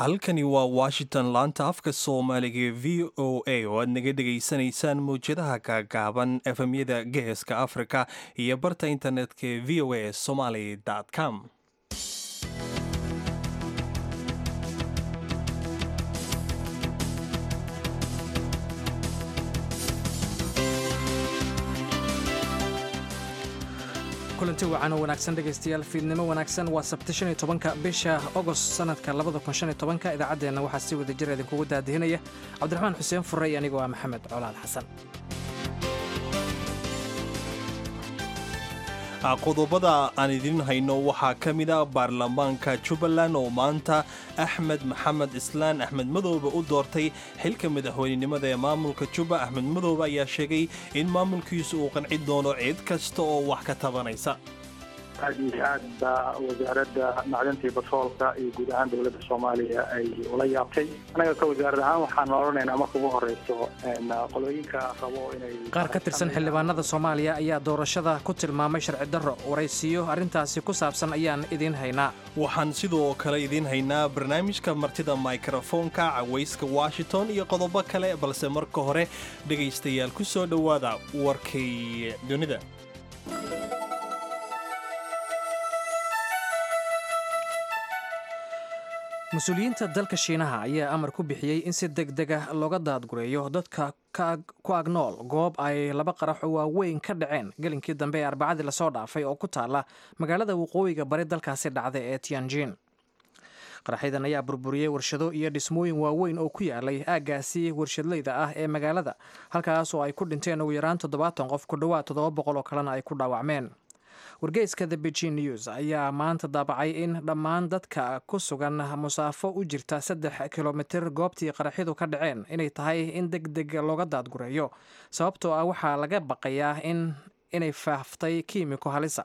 halkani waa washington laanta afka soomaaliga ee v o a oo aad naga dhegaysanaysaan mawjadaha gaagaaban efemyada geeska afrika iyo barta internetka ee v o a somaly com kulanti wacan oo wanaagsan dhegaystayaal fiidnimo wanaagsan waa sabti shan iyo tobanka bisha ogost sanadka labada kun shan iyo tobanka idaacaddeenna waxaa si wada jir idinkugu daadihinaya cabdiraxmaan xuseen fure iyo anigoo ah maxamed colaad xasan qodobada aan idiin hayno waxaa ka mid a baarlamaanka jubbaland oo maanta axmed maxamed islaan axmed madoobe u doortay xilka madaxweynenimada ee maamulka jubba axmed madoobe ayaa sheegay in maamulkiisu uu qanci doono cid kasta oo wax ka tabanaysa aad iyo aad baa wasaaradda macdanta iyo batroolka iyo guud ahaan dowladda soomaaliya ay ula yaabtay annaga ka wasaarad ahaan waxaan odhanaynaa marka ugu horeyso qolooyinka rabo inay qaar ka tirsan xildhibaanada soomaaliya ayaa doorashada ku tilmaamay sharci darro waraysiyo arrintaasi ku saabsan ayaan idiin haynaa waxaan sidoo kale idiin haynaa barnaamijka martida mikrofoonka cawayska washington iyo qodobo kale balse marka hore dhegaystayaal ku soo dhowaada warkay dunida mas-uuliyiinta dalka shiinaha ayaa amar ku bixiyey in si deg deg ah looga daadgureeyo dadka ku agnool goob ay laba qarax oo waaweyn ka dhaceen gelinkii dambe ee arbacadii lasoo dhaafay oo ku taala magaalada waqooyiga bari dalkaasi dhacda ee tianjin qaraxyadan ayaa burburiyey warshado iyo dhismooyin waaweyn oo ku yaalay aaggaasi warshadleyda ah ee magaalada halkaas oo ay ku dhinteen ugu yaraan toddobaatan qof ku dhowaad toddoba boqol oo kalena ay ku dhaawacmeen wargeyska the beijing news ayaa maanta daabacay in dhammaan dadka ku sugan musaafo u jirta saddex kilomitir goobtii qaraxyadu ka dhaceen inay tahay in deg deg looga daadgureeyo sababtoo ah waxaa laga baqayaa in inay faaftay kiimiko halisa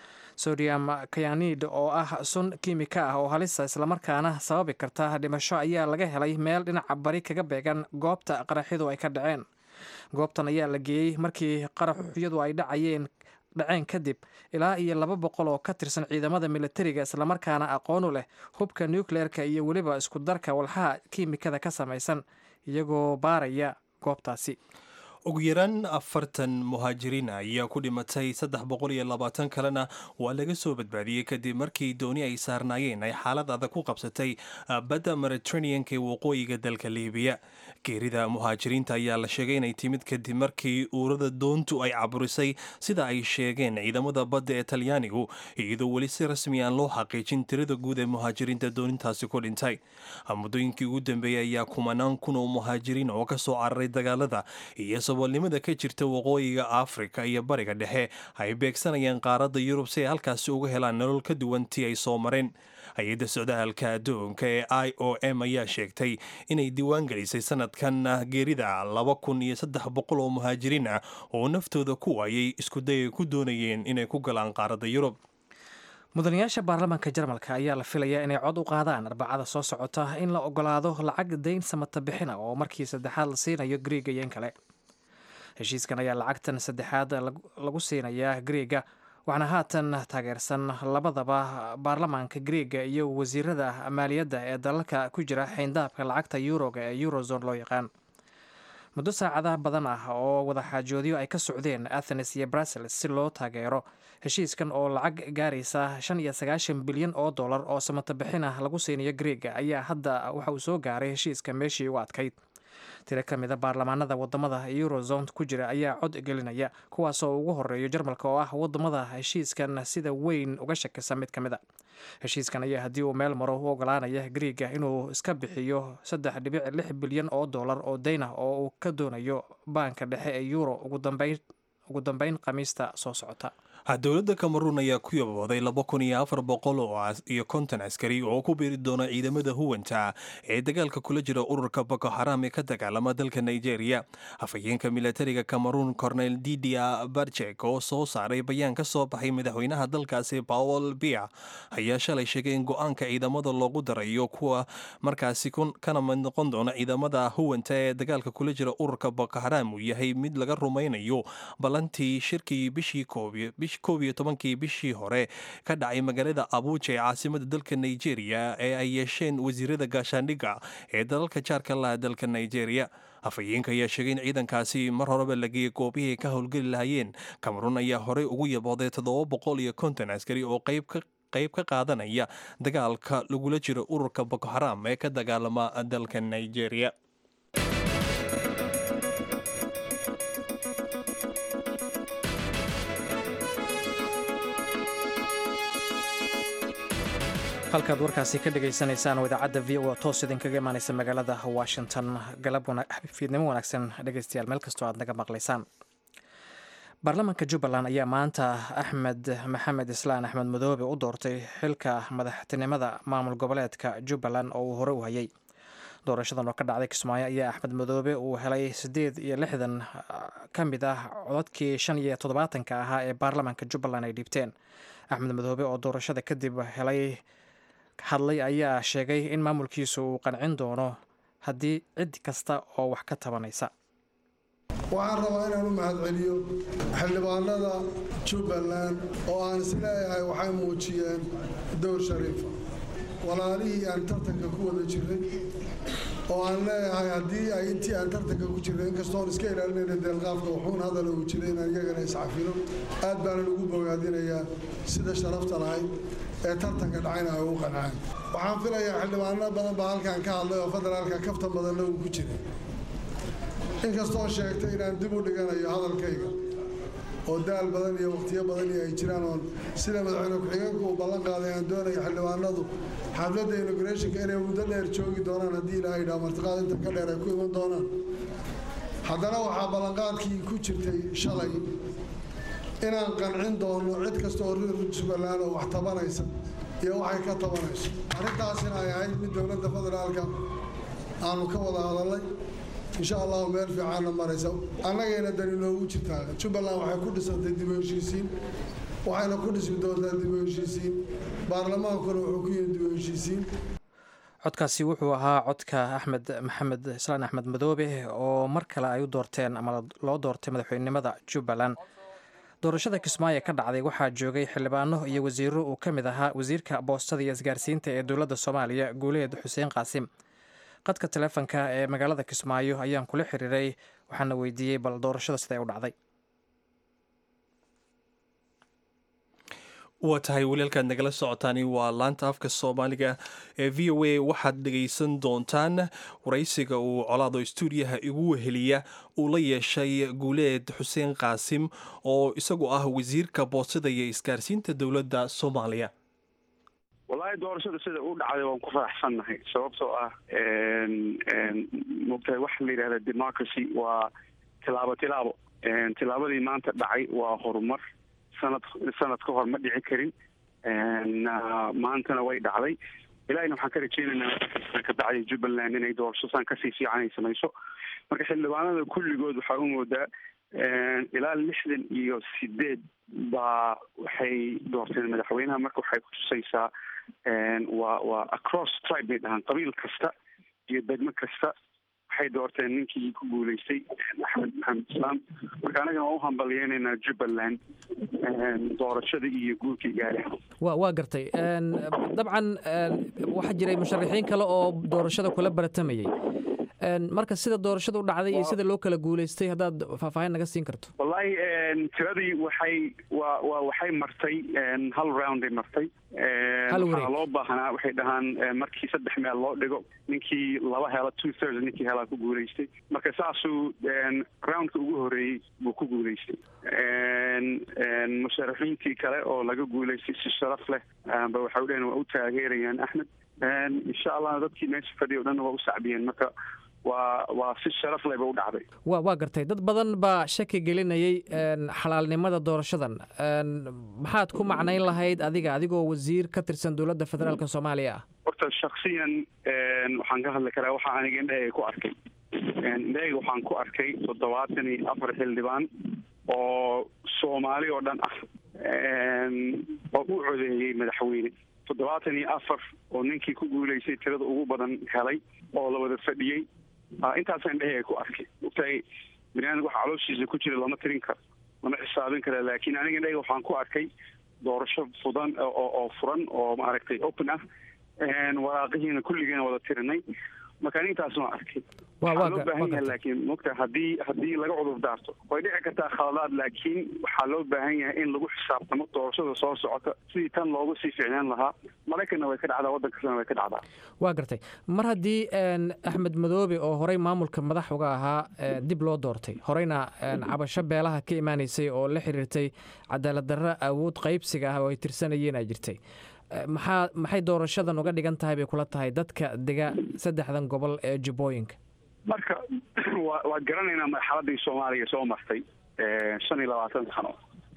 sodium kayanid oo ah sun kiimika ah oo halisa islamarkaana sababi karta dhimasho ayaa laga helay meel dhinaca bari kaga beegan goobta qaraxyadu ay ka dhaceen goobtan ayaa la geeyey markii qaraxyadu ay dhacayeen dhaceen kadib ilaa iyo laba boqol oo ka tirsan ciidamada militariga islamarkaana aqoonu leh hubka nucleerka iyo weliba isku darka walxaha kiimikada ka samaysan iyagoo baaraya goobtaasi ugu yaraan afartan muhaajiriin ayaa ku dhimatay saddex boqol iyo labaatan kalena waa laga soo badbaadiyey kadib markii dooni ay saarnaayeen ay xaalad adag ku qabsatay badda mediterraneanka ee waqooyiga dalka liibiya geerida muhaajiriinta ayaa la sheegay inay timid kadib markii uurada doontu ay caburisay sida ay sheegeen ciidamada badda ee talyaanigu iyadoo weli si rasmi aan loo xaqiijin tirada guud ee muhaajiriinta doonintaasi ku dhintay muddooyinkii ugu dambeeyey ayaa kumanaan kun oo muhaajiriin oo kasoo cararay dagaalada iyo saboolnimada ka jirta waqooyiga afrika iyo bariga dhexe ay beegsanayaan qaaradda yurub si ay halkaasi uga helaan nolol ka duwan tii ay soo mareen hay-adda socdaalka adduunka ee i o m ayaa sheegtay inay diiwaan gelisay sanadkan geerida laba kun iyo saddex boqol oo muhaajiriin ah oo naftooda ku waayay iskuday ay ku doonayeen inay ku galaan qaaradda yurub mudanayaasha baarlamaanka jarmalka ayaa la filayaa inay cod u qaadaan arbacada soo socota in la ogolaado lacag dayn samata bixina oo markii saddexaad la siinayo griega iyo in kale heshiiskan ayaa lacagtan saddexaad lagu siinayaa griega waxaana haatan taageersan labadaba baarlamaanka griega iyo wasiirada maaliyadda ee dalalka ku jira xayndaabka lacagta yuroga ee eurozone loo yaqaan muddo saacadaha badan ah oo wadaxaajoodyo ay ka socdeen athenes iyo brussels si loo taageero heshiiskan oo lacag gaaraysa shan iyo sagaashan bilyan oo dollar oo samata bixin ah lagu siinayo griega ayaa hadda waxa uu soo gaaray heshiiska meeshii u adkayd tiro ka mid a baarlamaanada wadamada eurozone ku jira ayaa cod gelinaya kuwaasoo ugu horeeyo jarmalka oo ah wadamada heshiiskan sida weyn uga shakisa mid ka mid a heshiiskan ayaa haddii uu meel maro u ogolaanaya griega inuu iska bixiyo saddex dhibic lix bilyan oo dollar oo dayn ah oo uu ka doonayo baanka dhexe ee euro ugu dambeyn khamiista soo socota dowladda kameruun ayaa ku yabooday laba kun iyo afar boqol iyo konton askari oo ku biiri doona ciidamada huwanta ee dagaalka kula jira ururka boko xaram ee ka dagaalama dalka nigeria afhayeenka milatariga kameruun cornel didia barjek oo soo saaray bayaan ka soo baxay madaxweynaha dalkaasi paul bia ayaa shalay sheegay in go-aanka ciidamada loogu darayo kuwa markaasi kana mid noqon doona ciidamada huwanta ee dagaalka kula jira ururka boko xaram uu yahay mid laga rumaynayo ballantii shirkii bishii koob koob iyo tobankii bishii hore ka dhacay magaalada abuuja ee caasimada dalka nigeria ee ay yeesheen wasiirada gaashaandhigga ee dalalka jaarka laha dalka nigeria afhayeenka ayaa sheegay in ciidankaasi mar horeba la geeyey goobihii ka howlgeli lahayeen cameron ayaa horey ugu yabooday toddoba boqol iyo konton askari oo qayb ka qayb ka qaadanaya dagaalka lagula jiro ururka boko haram ee ka dagaalama dalka nigeria halkaad warkaasi ka dhagaysanaysaan oo idaacadda v o toos idinkaga imaanaysa magaalada washington galab fiidnimo wanaagsan dhegaystayaal meel kastoo aad naga maqlaysaan baarlamaanka jubbaland ayaa maanta axmed maxamed islaan axmed madoobe u doortay xilka madaxtinimada maamul goboleedka jubbaland oo uu hore u hayay doorashadan oo ka dhacday kismaayo ayaa axmed madoobe uu helay siddeed iyo lixdan ka mid ah codadkii shan iyo toddobaatanka ahaa ee baarlamaanka jubbaland ay dhiibteen axmed madoobe oo doorashada kadib helay hadlay ayaa sheegay in maamulkiisu uu qancin doono haddii cid kasta oo wax ka tabanaysa waxaan rabaa inaan u mahadceliyo xildhibaanada jubbaland oo aan isleeyahay waxay muujiyeen dowr shariifa walaalihii aan tartanka ku wada jirray oo aan leeyahay haddii ay intii aan tartanka ku jirray inkastoon iska ilaalinayna deelqaafka wuxuun hadala uu jiray inaan iyagana iscafino aad baanan ugu bogaadinayaa sida sharafta lahayd ee tartanka dhacayna ay u qanceen waxaan filayaa xildhibaano badan baa halkan ka hadlay oo federaalka kaftan badanna uu ku jiray inkastoo sheegtay inaan dib u dhiganayo hadalkayga oo daal badan iyo wakhtiyo badan iyo ay jiraan oon sida madaxweyne ku-xigeenku uu ballan qaaday aan doonayo xildhibaanadu xafladda inaugurationka inay muddo dheer joogi doonaan haddii ilaahay dhaa martiqaad inta ka dheer ay ku iman doonaan haddana waxaa ballanqaadkii ku jirtay shalay inaan qancin doono cid kasta oo reer jubbaland oo wax tabanaysa iyo waxay ka tabanayso arrintaasina ay ahayd mid dowladda federaalka aanu ka wada hadalnay insha allahu meel fiicaanna maraysa annagayna dani noogu jirtaa jubbaland waxay ku dhisantay dib u heshiisiin waxayna ku dhismi doontaa dib u heshiisiin baarlamaankuna wuxuu ku yimi dib u heshiisiin codkaasi wuxuu ahaa codka axmed maxamed islaan axmed madoobe oo mar kale ay u doorteen ama loo doortay madaxweynenimada jubbaland doorashada kismaayo ka dhacday waxaa joogay xildhibaano iyo wasiiro uu ka mid ahaa wasiirka boostada iyo isgaarsiinta ee dowladda soomaaliya guuleed xuseen qaasim qadka taleefonka ee magaalada kismaayo ayaan kula xiriiray waxaana weydiiyey bal doorashada siday u dhacday waa tahay walaalkaad nagala socotaani waa laanta afka soomaaliga ee v o a waxaad dhegaysan doontaan waraysiga uu colaado stuudiyaha igu weheliya uu la yeeshay guuleed xuseen qaasim oo isagu ah wasiirka boostada iyo isgaarsiinta dowladda soomaaliya wallaahi doorashada sida u dhacday waan ku faraxsannahay sababtoo ah mogtahay waxa la yidhahda democracy waa tilaabo tilaabo tilaabadii maanta dhacay waa horumar sanad sanad ka hor ma dhici karin maantana way dhacday ilahina waxaan ka rajeynaynaa kabacdi jubbaland inay doorashosaan kasii fiican ay samayso marka xildhibaanada kulligood waxaa u moodaa ilaa lixdan iyo sideed baa waxay doorteen madaxweynaha marka waxay kutusaysaa waa waa across tribe bay dhahaan qabiil kasta iyo degmo kasta waxay doorteen ninkii ku guuleystay axmed maxamed islaam marka anagana waan u hambalyeynaynaa jubbaland doorashada iyo guurkii gaareen wa waa gartay dabcan waxaa jiray musharaxiin kale oo doorashada kula baratamayay marka sida doorashada u dhacday iyo sida loo kala guuleystay haddaad faahfaahin naga siin karto wallahi tiradii waxay wa wa waxay martay hal rounday martay waxaa loo baahnaa waxay dhahaan markii saddex meel loo dhigo ninkii laba hela two thirds ninkii helaa ku guuleystay marka saasuu roundka ugu horeeyey buu ku guuleystay musharaxiintii kale oo laga guuleystay si sharaf leh ba waxay udhaheen waa u taageerayaan axmed insha allah dadkii meesha fadhiya o dhan waa u sacbiyeen marka waa waa si sharaf leh ba u dhacday wa waa gartay dad badan baa shaki gelinayay xalaalnimada doorashadan maxaad ku macnayn lahayd adiga adigoo wasiir ka tirsan dowladda federaalk soomaaliya ah horta shaksiyan waxaan ka hadli karaa waxa aniga indhahayga ku arkay indhahayga waxaan ku arkay toddobaatan iyo afar xildhibaan oo soomaali oo dhan ah oo u codeeyey madaxweyne toddobaatan iyo afar oo ninkii ku guuleystay tirada ugu badan helay oo la wada fadhiyey intaasa indhahayga ku arkay ogtahay baniaadamka waxa calooshiisa ku jira lama tirin karo lama xisaabin kara laakiin aniga indhaga waxaan ku arkay doorasho fudan oo furan oo maaragtay open ah waraaqihiina kulligeena wada tirinay marka ani intaas waan arkay waxaa loo baahan yahay laakiin mogta haddii haddii laga cudur daarto way dhici kartaa khaladaad laakiin waxaa loo baahan yahay in lagu xisaabtamo doorashada soo socota sidii tan loogu sii ficnaan lahaa maraykanna way ka dhacdaa waddan kastana way ka dhacdaa waa gartay mar haddii axmed madoobe oo horey maamulka madax uga ahaa dib loo doortay horeyna cabasho beelaha ka imaanaysay oo la xiriirtay cadaalad darro awood qaybsiga ah oo ay tirsanayeen ay jirtay maxaa maxay doorashadan uga dhigan tahay bay kula tahay dadka dega saddexdan gobol ee jubbooyinka marka wa waad garanaynaa marxaladii soomaaliya soo martay shan iyo labaatan sano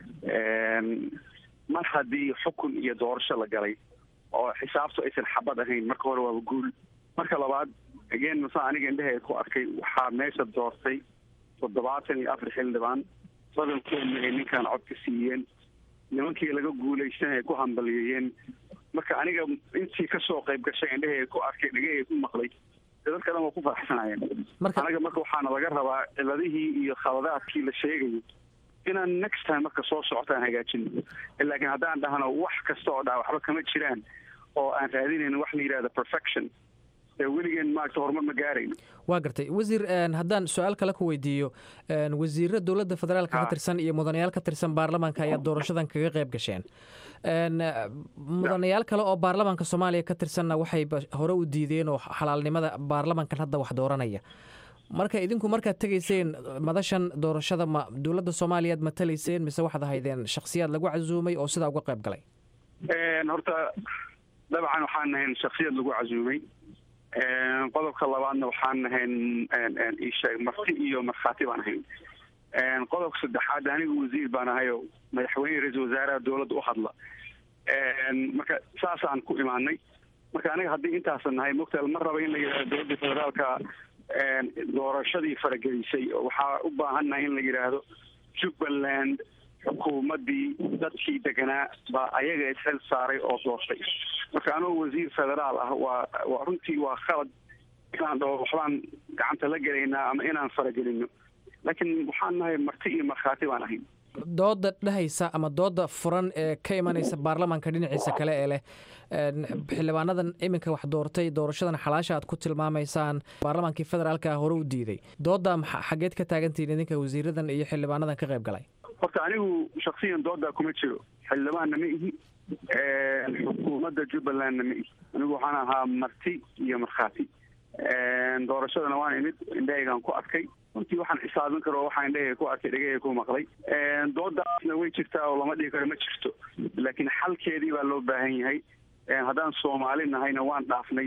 mar haddii xukun iyo doorasho la galay oo xisaabtu aysan xabad ahayn marka hore waaba guul marka labaad again masa aniga indhaheed ku arkay waxaa meesha doortay toddobaatan iyo afar xildhibaan badankoodna ay ninkan cod ka siiyeen nimankii laga guulaysan ay ku hambaliyeeyeen marka aniga intii kasoo qayb gashay indhaheed ku arkay dhagaheed ku maqlay dadka dhan waa ku faraxsanayeen anaga marka waxaana laga rabaa ciladihii iyo khaladaadkii la sheegayo inaan next time marka soo socotaan hagaajino laakiin haddaan dhahno wax kasta oo dhaa waxba kama jiraan oo aan raadinayn wax la yidhahda perfection ee weligeen maaragta horumar ma gaarayno waa gartay wasiir haddaan su-aal kale ku weydiiyo wasiiro dowladda federaalka ka tirsan iyo mudanayaal ka tirsan baarlamaanka ayaa doorashadan kaga qayb gasheen mudanayaal kale oo baarlamaanka soomaaliya ka tirsanna waxay hore u diideen oo xalaalnimada baarlamankan hadda wax dooranaya marka idinku markaad tegayseen madashan doorashada ma dowladda soomaaliyaad matalayseen mise waxaad ahaydeen shakhsiyaad lagu casuumay oo sidaa uga qayb galay horta dabcan waxaan nahayn shaksiyad lagu casuumay qodobka labaadna waxaan nahayn isheeg marti iyo markhaati baan ahayn qodobka saddexaad anigu wasiir baan ahay oo madaxweyne ra-iisul wasaaraha dowladda u hadla marka saasaan ku imaanay marka aniga haddii intaasan nahay mogtaal ma raba in la yidhahdo dowladda federaalka doorashadii faragelisay waxaa u baahannahay in la yidhaahdo jubbaland xukuumaddii dadkii deganaa baa ayaga ishel saaray oo doortay marka anoo wasiir federaal ah waa waa runtii waa khalad inaan dhaho waxbaan gacanta la gelaynaa ama inaan faragelino laakiin waxaan nahay marti iyo markhaati baan ahayn dooda dhehaysa ama dooda furan ee ka imanaysa baarlamaanka dhinaciisa kale ee leh xildhibaanadan iminka wax doortay doorashadan xalaasha aad ku tilmaamaysaan baarlamaankii federaalka hore u diiday dooda xageed ka taagantihiin idinka wasiiradan iyo xildhibaanadan ka qayb galay horta anigu shaksiyan doodaa kuma jiro xildhibaanna ma ihi xukuumadda jubbalandna ma ihi anigu waxaan ahaa marti iyo markhaati doorashadana waan imid indhahaygaan ku arkay runtii waxaan xisaabin karo waxaa indhahayga ku arkay dhegahayga ku maqlay doodaasna way jirtaa oo lama dhihi karo ma jirto laakiin xalkeedii baa loo baahan yahay haddaan soomaali nahayna waan dhaafnay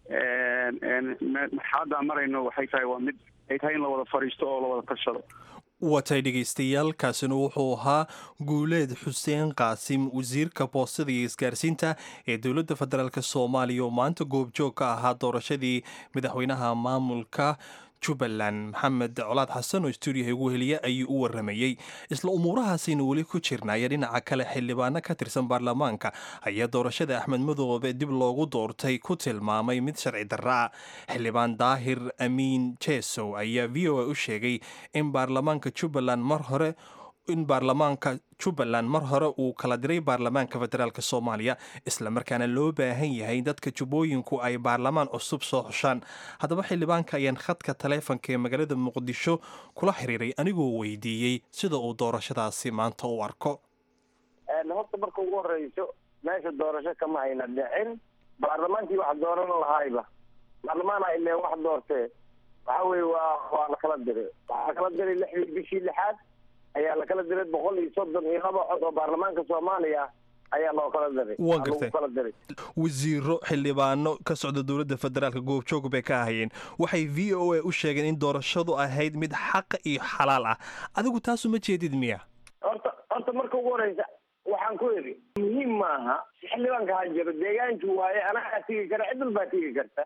marxaladaan marayno waxay tahay waa mid ay tahay in la wada fadhiisto oo la wada tashado watay dhegaystayaal kaasina wuxuu ahaa guuleed xuseen qaasim wasiirka boostada iyo isgaarsiinta ee dowladda federaalk soomaaliya oo maanta goobjoog ka ahaa doorashadii madaxweynaha maamulka jubbaland maxamed colaad xasan oo stuudiyaha ugu heliya ayuu u waramayey isla umuurahaasaynu weli ku jirnaya dhinaca kale xildhibaano ka tirsan baarlamaanka ayaa doorashada axmed madoobe dib loogu doortay ku tilmaamay mid sharci darra ah xildhibaan daahir amiin jesow ayaa v o a u sheegay in baarlamaanka jubbaland mar hore in baarlamaanka jubbaland mar hore uu kala diray baarlamaanka federaalk soomaaliya islamarkaana loo baahan yahay dadka jubbooyinku ay baarlamaan cusub soo xushaan haddaba xildhibaanka ayaan khadka taleefonka ee magaalada muqdisho kula xiriiray anigoo weydiiyey sida uu doorashadaasi maanta u arko horta marka ugu horeyso meesha doorasho kama ayna dhicin baarlamaankii wax dooran lahayba baarlamaana ile wax doortee waxa weye waa waa lakala diray waxaa kala diray lixdii bishii lixaad ayaa lakala diray boqol iyo soddon iyo laba cod oo baarlamaanka soomaaliya ayaa loo kala diray Waa gartay. kala diray wasiiro xildhibaano ka socda dowladda federaalk goobjoog bay ka ahayeen waxay v o a u sheegeen in doorashadu ahayd mid xaqa iyo xalaal ah adigu taasu ma jeedid miya horta horta marka ugu horeysa waxaan ku iri muhiim maaha xildhibaanka ha jiro deegaankii waaye anagaa tigi kara cid walbaa tigi karta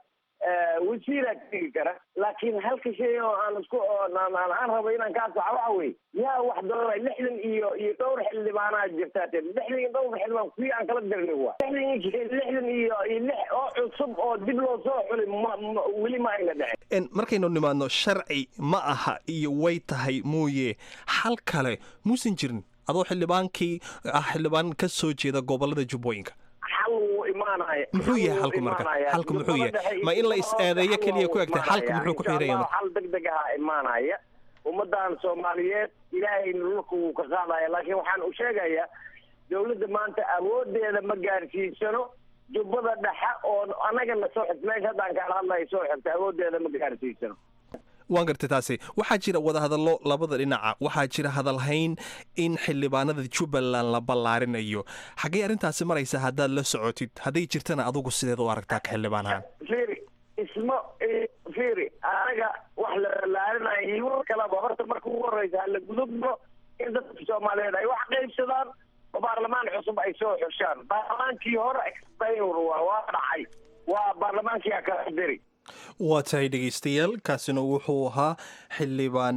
wasiiraa tegi kara laakiin halka shay oo aan isku aan rabo inaan kaa saxa waxa weye yaa wax doora lixdan iyo iyo dhowr xildhibaanaa jirtaa te lixdan iyo dhowr xildhibaan kuwii aan kala dirnay waa lixdan lixdan iyo iyo lix oo cusub oo dib loo soo xuli ma weli ma ayna dhicin markaynu nimaadno sharci ma aha iyo way tahay mooye xal kale muusan jirin adoo xildhibaankii ah xildhibaan ka soo jeeda gobolada jubbooyinka muxuu yahay xalku marka xalku muxuu yahay ma in la is eedeeyo keliya ku egtay xalku muxuu ku xiran yahay xal degdeg aha imaanaya ummadan soomaaliyeed ilaahay dhulka wuu ka qaadaya laakiin waxaan u sheegayaa dawladda maanta awoodeeda ma gaarsiisano jubbada dhexe oo annagana soo xigta meesha haddaan kaala hadlayo soo xigta awoodeeda ma gaarsiisano waan gartay taasi waxaa jira wadahadallo labada dhinaca waxaa jira hadalhayn in xildhibaanada jubbaland la ballaarinayo xaggey arrintaasi maraysa haddaad la socotid hadday jirtana adugu sideed u aragtaa ka xildhibaan ahaan firi isma firi anaga wax la ballaarinayo iyo war kaleba horta marka ugu horreysa hala gudubno in dadka soomaaliyeed ay wax qaybsadaan oo baarlamaan cusub ay soo xushaan baarlamaankii hore expayor waa waa dhacay waa baarlamaankii a kala diri waa tahay dhegeystayaal kaasina wuxuu ahaa xildhibaan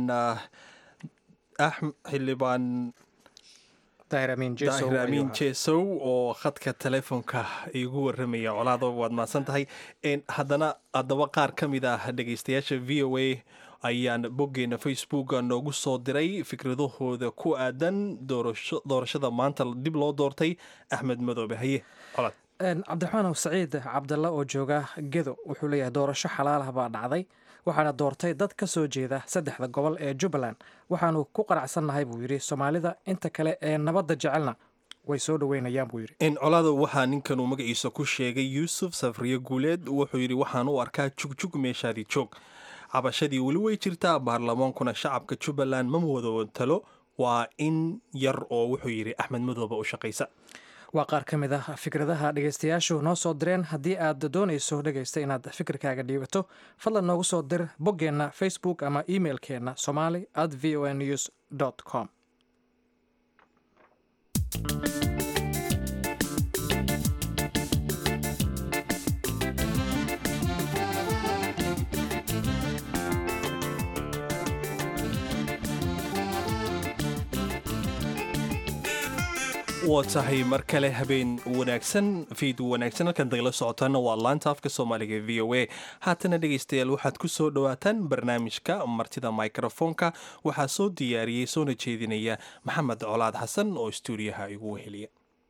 xildhibaan daahir amiin jesow oo khadka telefoonka igu waramaya colaado waad mahadsan tahay haddana haddaba qaar ka mid ah dhegeystayaasha v o a ayaan boggeena facebooka noogu soo diray fikradahooda ku aadan doorashada maanta dib loo doortay axmed madoobe haye colaad cabdiraxmaan saciid cabdalla oo jooga gedo wuxuu leeyahay doorasho xalaalah baa dhacday waxaana doortay dad ka soo jeeda saddexda gobol ee jubbaland waxaanu ku qanacsannahay buu yidhi soomaalida inta kale ee nabadda jecelna way soo dhoweynayaan buu yidhi colaado waxaa ninkan uu magaciisa ku sheegay yuusuf safriye guuleed wuxuu yidhi waxaan u arkaa jugjug meeshaadii joog cabashadii weli way jirtaa baarlamaankuna shacabka jubbaland ma wadawatalo waa in yar oo wuxuu yidhi axmed madoobe u shaqaysa waa qaar ka mid ah fikradaha dhegaystayaashu noo soo direen haddii aad doonayso dhegaysta inaad fikirkaaga dhiibato fadlan noogu soo dir boggeenna facebook ama emeilkeenna somali at v o news com waa tahay mar kale habeen wanaagsan fiid wanaagsan halkan dagala socotaana waa laanta afka soomaaliga v o a haatana dhegaystayaal waxaad ku soo dhowaataan barnaamijka martida microfoonka waxaa soo diyaariyey soona jeedinaya maxamed colaad xasan oo stuudiyaha igu weheliya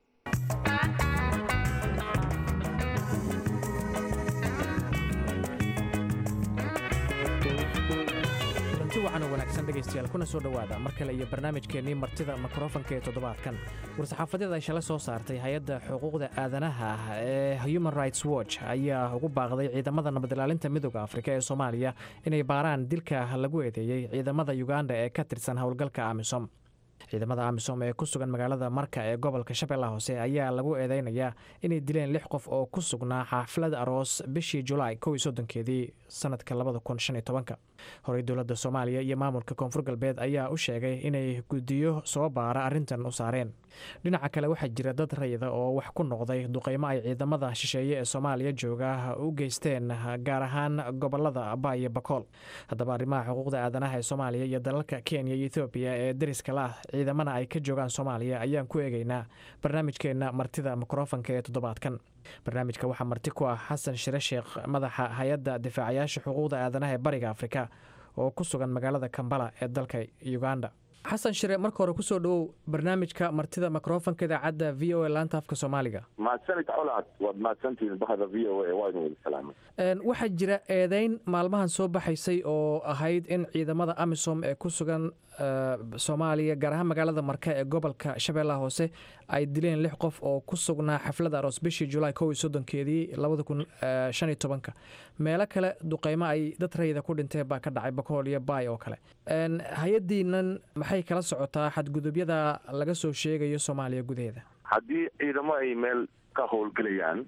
wacan wanaagsan dhegaystayaal kuna soo dhowaada mar kale iyo barnaamijkeennii martida mikrofonka ee toddobaadkan war-saxaafadyada ay shala soo saartay hay-adda xuquuqda aadanaha ah ee human rights watch ayaa ugu baaqday ciidamada nabadilaalinta midooda afrika ee soomaaliya inay baaraan dilka lagu eedeeyey ciidamada uganda ee ka tirsan howlgalka amisom ciidamada amisom ee ku sugan magaalada marka ee gobolka shabeellaha hoose ayaa lagu eedeynayaa inay dileen lix qof oo ku sugnaa xaafilad aroos bishii julaay kow iyo soddonkeedii sanadka labada kun shan iyo tobanka horey dowladda soomaaliya iyo maamulka koonfur galbeed ayaa u sheegay inay guddiyo soo baara arrintan u saareen dhinaca kale waxaa jira dad rayida oo wax ku noqday duqeymo ay ciidamada shisheeye ee soomaaliya jooga u geysteen gaar ahaan gobolada aba iyo bakool haddaba arrimaha xuquuqda aadanaha ee soomaaliya iyo dalalka kenya iyo ethoobiya ee dariska la ah ciidamana ay ka joogaan soomaaliya ayaan ku eegeynaa barnaamijkeenna martida mikrofonka ee toddobaadkan barnaamijka waxaa marti ku ah xasan shire sheekh madaxa hay-adda difaacayaasha xuquuqda aadanaha ee bariga afrika oo ku sugan magaalada kambala ee dalka uganda xasan shire marka hore kusoo dhowow barnaamijka martida mikrofonka idaacadda v o a laanta afka soomaaliga mahadsanid colaad waad mahadsantihiin bahda v o a waanu wada salaamay waxaa jira eedeyn maalmahan soo baxaysay oo ahayd in ciidamada amisom ee ku sugan soomaaliya gaar ahaan magaalada marka ee gobolka shabeellaha hoose ay dileen lix qof oo ku sugnaa xaflada aroos bishii julaay kow iyo soddonkeedii labada kun shan iyo tobanka meelo kale duqeymo ay dad rayida ku dhinteen baa ka dhacay bakool iyo baay oo kale hay-addiinan maxay kala socotaa xadgudubyada laga soo sheegayo soomaaliya gudaheeda haddii ciidamo ay meel ka howlgelayaan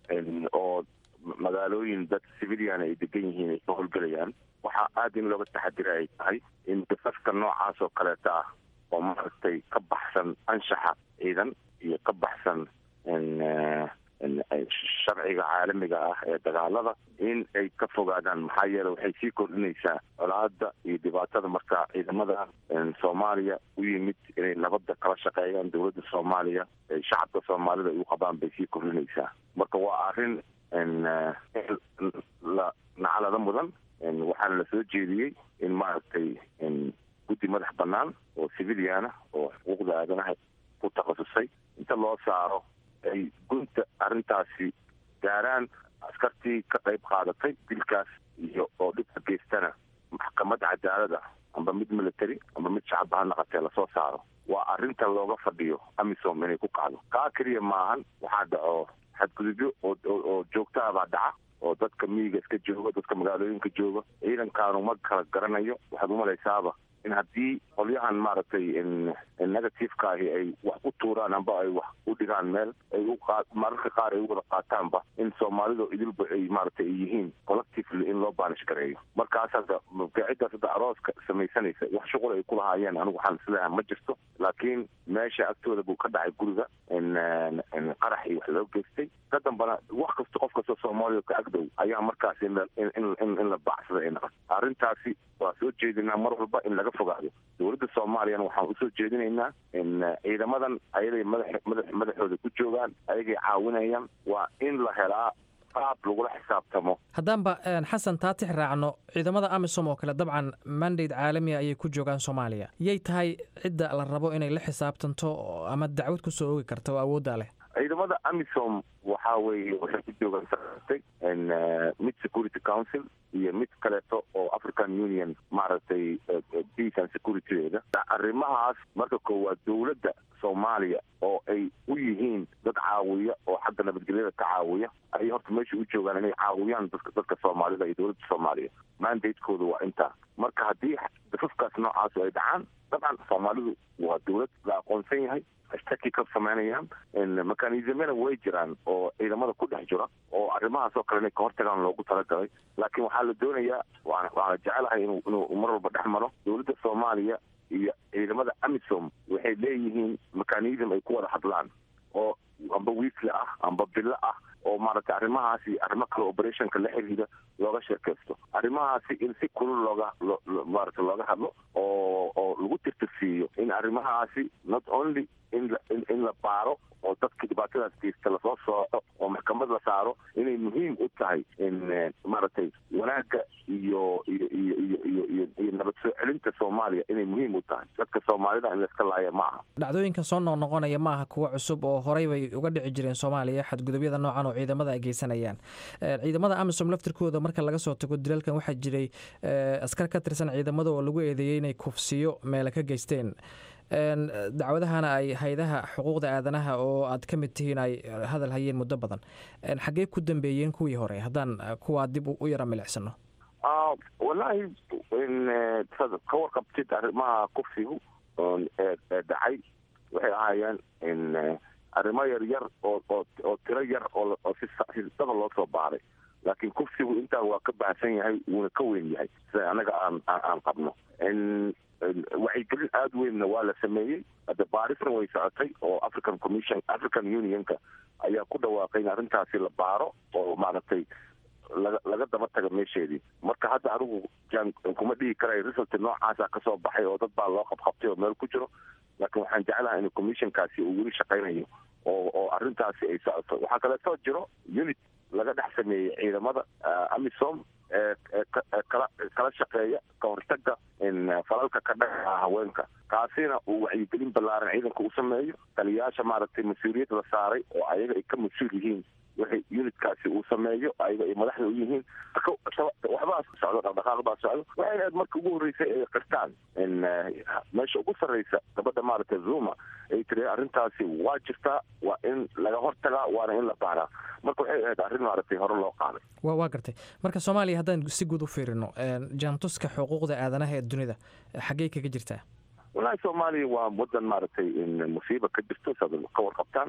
oo magaalooyin dad civilian ay degan yihiin ay ka howlgelayaan waxaa aada in looga taxadira ay tahay in dafafka noocaas oo kaleeta ah oo maaragtay ka baxsan anshaxa ciidan iyo ka baxsan sharciga caalamiga ah ee dagaalada in ay ka fogaadaan maxaa yeele waxay sii kordhinaysaa colaada iyo dhibaatada marka ciidamada soomaaliya u yimid inay nabadda kala shaqeeyaan dowladda soomaaliya shacabka soomaalida ay u qabaan bay sii kordhinaysaa marka waa arrin la nacalada mudan waxaana la soo jeediyey in maaragtay guddi madax banaan oo civiliana oo xuquuqda aadanaha ku takhasusay inta loo saaro ay gunta arrintaasi gaaraan askartii ka qayb qaadatay dilkaas iyo oo dhibka geystana maxkamad cadaalada amba mid military amba mid shacabba ha naqatee lasoo saaro waa arrinta looga fadhiyo amisom inay ku kacdo kaa keliya maahan waxaa dhaco xadgudubyo oo joogta ah baa dhaca oo dadka miyiga iska jooga dadka magaalooyinka jooga ciidankaanu ma kala garanayo waxaad umalaysaaba in haddii qolyahan maaragtay negativeka ahi ay wax u tuuraan amba ay wax u dhigaan meel ay u mararka qaar ay u wada qaataanba in soomaalidu idilba ay maaragtay ay yihiin collectively in loo baanish gareeyo markaas hadda ciddaas hadda arooska samaysanaysa wax shuqul ay ku lahaayeen anigu waxaan isleeyahay ma jirto laakiin meesha agtooda buu ka dhacay guriga qarax iyo wax loo geystay ka dambana wax kasta qof kasta soomaaliya ka agdow ayaa markaas in la baacsada ay naqan arrintaasi waa soo jeedinaa mar walba in laga fogaado dowladda soomaaliyana waxaan usoo jeedinaynaa ciidamadan ayaday madax madaxooda ku joogaan ayagay caawinayaan waa in la helaa qaab lagula xisaabtamo haddaanba xasan taatix raacno ciidamada amisom oo kale dabcan mandate caalamiga ayay ku joogaan soomaaliya yay tahay cidda la rabo inay la xisaabtanto ama dacwad kusoo oogi karta oo awooddaa leh ciidamada amisom waxa weeye waxay ku joogaan saatay mid security council iyo mid kaleeto oo african union maaragtay peace and securitydeeda arrimahaas marka koowaad dowladda soomaaliya oo ay u yihiin dad caawiya oo xagga nabadgelyada ka caawiya ayay horta meesha u joogaan inay caawiyaan dadka dadka soomaalida iyo dowladda soomaaliya mandatekooda waa intaa marka haddii dafafkaas noocaasu ay dhacaan dabcan soomaalidu waa dowlad la aqoonsan yahay ashtaki ka samaynayaan mekanismyana way jiraan oo ciidamada ku dhex jira oo arrimahaas oo kale inay ka hortagaan loogu talagalay laakiin waxaa la doonayaa waana jecelahay inuu inuu mar walba dhex maro dowladda soomaaliya iyo ciidamada amisom waxay leeyihiin mechanism ay ku wada hadlaan oo amba wiisli ah amba bilo ah oo maaragtay arrimahaasi arrimo kale operationka la xiriira looga sheekaysto arrimahaasi in si kulul looga maarata looga hadlo oo oo lagu tirtirsiiyo in arrimahaasi not only in in la baaro oo dadka dhibaatadaas geysta lasoo sooco oo maxkamad la saaro inay muhiim u tahay in maaragtay wanaagga iyo iyo iyo iyo iyo iyo iyo nabad soo celinta soomaaliya inay muhiim u tahay dadka soomaalida in layska laaya ma aha dhacdooyinkan soo noqnoqonaya ma aha kuwo cusub oo horey bay uga dhici jireen soomaaliya xadgudubyada noocan oo ciidamada ay geysanayaan ciidamada amisom laftirkooda marka laga soo tago dilalkan waxaa jiray askar ka tirsan ciidamada oo lagu eedeeyey inay kufsiyo meele ka geysteen dacwadahana ay haydaha xuquuqda aadanaha oo aad ka mid tihiin ay hadal hayeen muddo badan xaggee ku dambeeyeen kuwii hore haddaan kuwaa dib u yara milicsano wallaahi ka warqabtid arrimaha kufsigu ee dhacay waxay ahaayeen arrimo yar yar oo oo tiro yar oo si daba loo soo baaray laakiin kufsigu intaa waa ka baahsan yahay wuuna ka weyn yahay sida anaga aan aan qabno wacyigelin aada weynna waa la sameeyey hadda baarisna way socotay oo african commission african unionka ayaa ku dhawaaqay in arrintaasi la baaro oo maaragtay laga laga daba taga meesheedii marka hadda anigu jaan kuma dhihi karay result noocaasa kasoo baxay oo dad baa loo qabqabtay oo meel ku jiro laakiin waxaan jeclahay in commissionkaasi uu weli shaqaynayo oo oo arrintaasi ay socoto waxaa kaleetoo jiro unit laga dhex sameeyey ciidamada amisom ee kala kala shaqeeya ka hortaga falalka ka dhaca haweenka kaasina uu wacyigelin ballaaran ciidanka u sameeyo taliyayaasha maaragtay mas-uuliyad la saaray oo ayaga ay ka mas-uul yihiin waxay unitkaasi uu sameeyo ayaga ay madaxda u yihiin waxbaa socdo dhaqdhaqaaq baa socdo waxay ahayd marka ugu horreysay ay qirtaan meesha ugu sarreysa gabadha maaragtay zuma ay tiri arrintaasi waa jirtaa waa in laga hortagaa waana in la baaraa marka waxay ahayd arrin maaragtay hore loo qaaday wa waa gartay marka soomaaliya haddaan si guud u fiirino jaantuska xuquuqda aadanaha ee dunida xaggey kaga jirtaa wallaahi soomaaliya waa wadan maaragtay musiiba ka jirto saad ka warqabtaan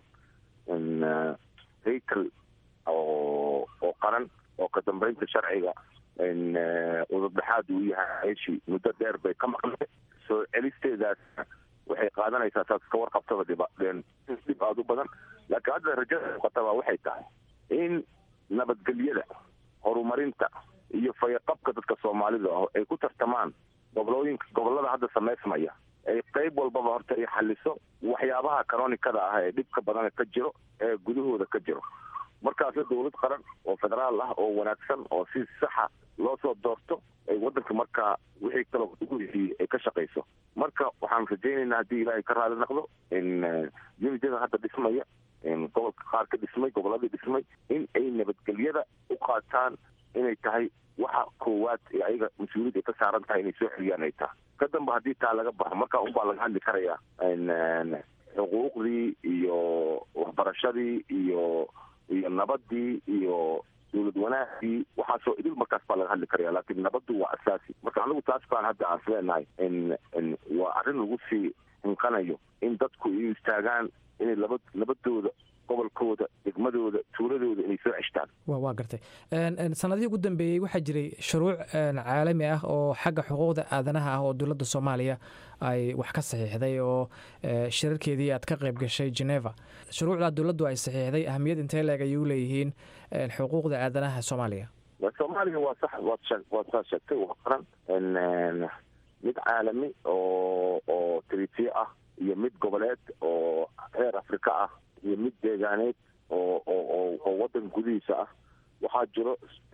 haykel oo oo qaran oo ka dambeynta sharciga udubdhexaad uu yahay meeshii muddo dheer bay ka maqnay soo celisteedaas waxay qaadanaysaa saas ka warqabtaba dhib dhib aada u badan laakiin hadda rajada muuqataba waxay tahay in nabadgelyada horumarinta iyo fayaqabka dadka soomaalida ah ay ku tartamaan gobolooyinka gobolada hadda samaysmaya ay qayb walbaba horta ay xaliso waxyaabaha canonikada ah ee dhibka badan ka jiro ee gudahooda ka jiro markaasna dowlad qaran oo federaal ah oo wanaagsan oo si saxa loo soo doorto ay wadanka markaa wixii kaloo ugu heshiiyey ay ka shaqayso marka waxaan rajaynaynaa haddii ilaahay ka raali noqdo in uniteda hadda dhismaya gobolka qaar ka dhismay goboladii dhismay in ay nabadgelyada u qaataan inay tahay waxa koowaad ee ayaga mas-uuliyad ay ka saaran tahay inay soo celiyaan ay tahay ka damba haddii taa laga baxo markaa unbaa laga hadli karayaa xuquuqdii iyo waxbarashadii iyo iyo nabadii iyo dowlad wanaagii waxaasoo idil markaas baa laga hadli karaya laakiin nabaddu waa asaasi marka anigu taas baan hadda aan isleenahay in waa arrin lagu sii hinqanayo in dadku ay istaagaan inay laba nabadooda gobolkooda degmadooda tuuladooda inay soo ceshtaan waa gartay sanadihii ugu dambeeyey waxaa jiray shuruuc caalami ah oo xagga xuquuqda aadanaha ah oo dowladda soomaaliya ay wax ka saxiixday oo shirarkeedii aad ka qayb gashay geneva shuruucdaa dowladdu ay saxiixday ahmiyad intee leeg ayay u leeyihiin xuquuqda aadanaha soomaaliya soomaaliya waa sax waad saa sheegtay waa qaran mid caalami oo oo tritiye ah iyo mid goboleed oo reer afrika ah iyo mid deegaaneed oo oo oo wadan gudihiisa ah waxaa jiro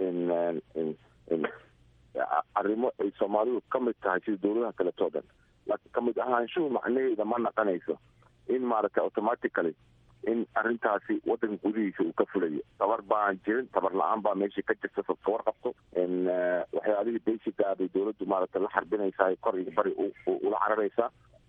arrimo ay soomaalidu ka mid tahay sida dowladaha kaleto o dhan laakiin kamid ahaanshuhu macnaheeda ma naqanayso in maaragtay automatically in arrintaasi wadanka gudihiisa uu ka fulayo tabar baan jirin tabar la-aan baa meeshii ka jirta ka warqabto waxyaalihii basiga bay dowladdu maaragtay la xarbinaysaa kor iyo bari ula cararaysaa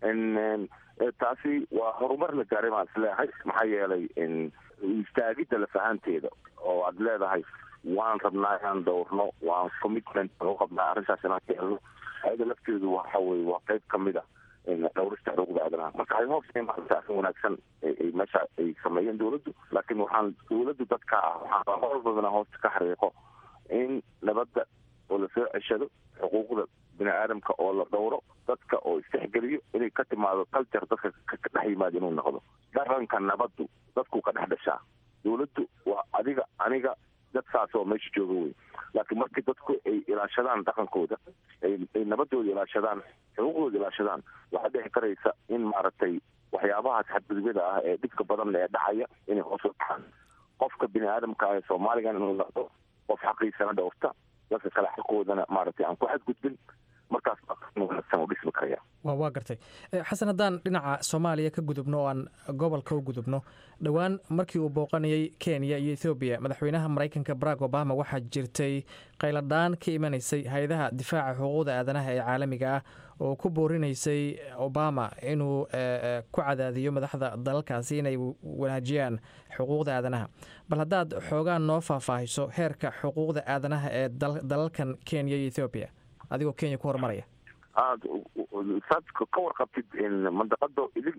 taasi waa horumar la gaaray baan isleeyahay maxaa yeelay istaagidda lafahanteeda oo aad leedahay waan rabnaa inaan dowrno waan commitment u qabnaa arrintaas inaan ka helno ayada lafteedu waxa weye waa qayb kamid a dhowrista xuquuqda aadanaha marka ay hoos maarata arrin wanaagsan meesha ay sameeyeen dowladdu laakiin waxaan dowladdu dadka ah waxaan horbalbadana hoosta ka xariiqo in nabadda oo lasoo ceshado xuquuqda bini aadamka oo la dhowro dadka oo istixgeliyo inay ka timaado culture dadka ka dhex yimaado inuu noqdo dhaqanka nabaddu dadku ka dhex dhashaa dowladdu waa adiga aniga dad saas oo meesha jooga wey laakiin markii dadku ay ilaashadaan dhaqankooda ay nabadooda ilaashadaan xuquuqdooda ilaashadaan waxaa dhici karaysa in maaragtay waxyaabahaas xadgudubyada ah ee dhibka badan ee dhacaya inay hoos u dhacaan qofka bini aadamka ah ee soomaaligan inuu noqdo qof xaqiisana dhowrta dadka kale xaqoodana maaragtay aan ku xadgudbin markaas wanaagsan u dhismi karaya wa waa gartay xasan haddaan dhinaca soomaaliya ka gudubno oo aan gobolka u gudubno dhowaan markii uu booqanayay kenya iyo ethoobiya madaxweynaha maraykanka barack obama waxaa jirtay qayladhaan ka imanaysay hay-adaha difaaca xuquuqda aadanaha ee caalamiga ah oo ku boorinaysay obama inuu ku cadaadiyo madaxda dalalkaasi inay wanaajiyaan xuquuqda aadanaha bal haddaad xoogaan noo faahfaahiso heerka xuquuqda aadanaha ee dalalkan kenya iyo ethoobiya adigoo kenya ku horumaraya aad saad ka warqabtid mandaqado idil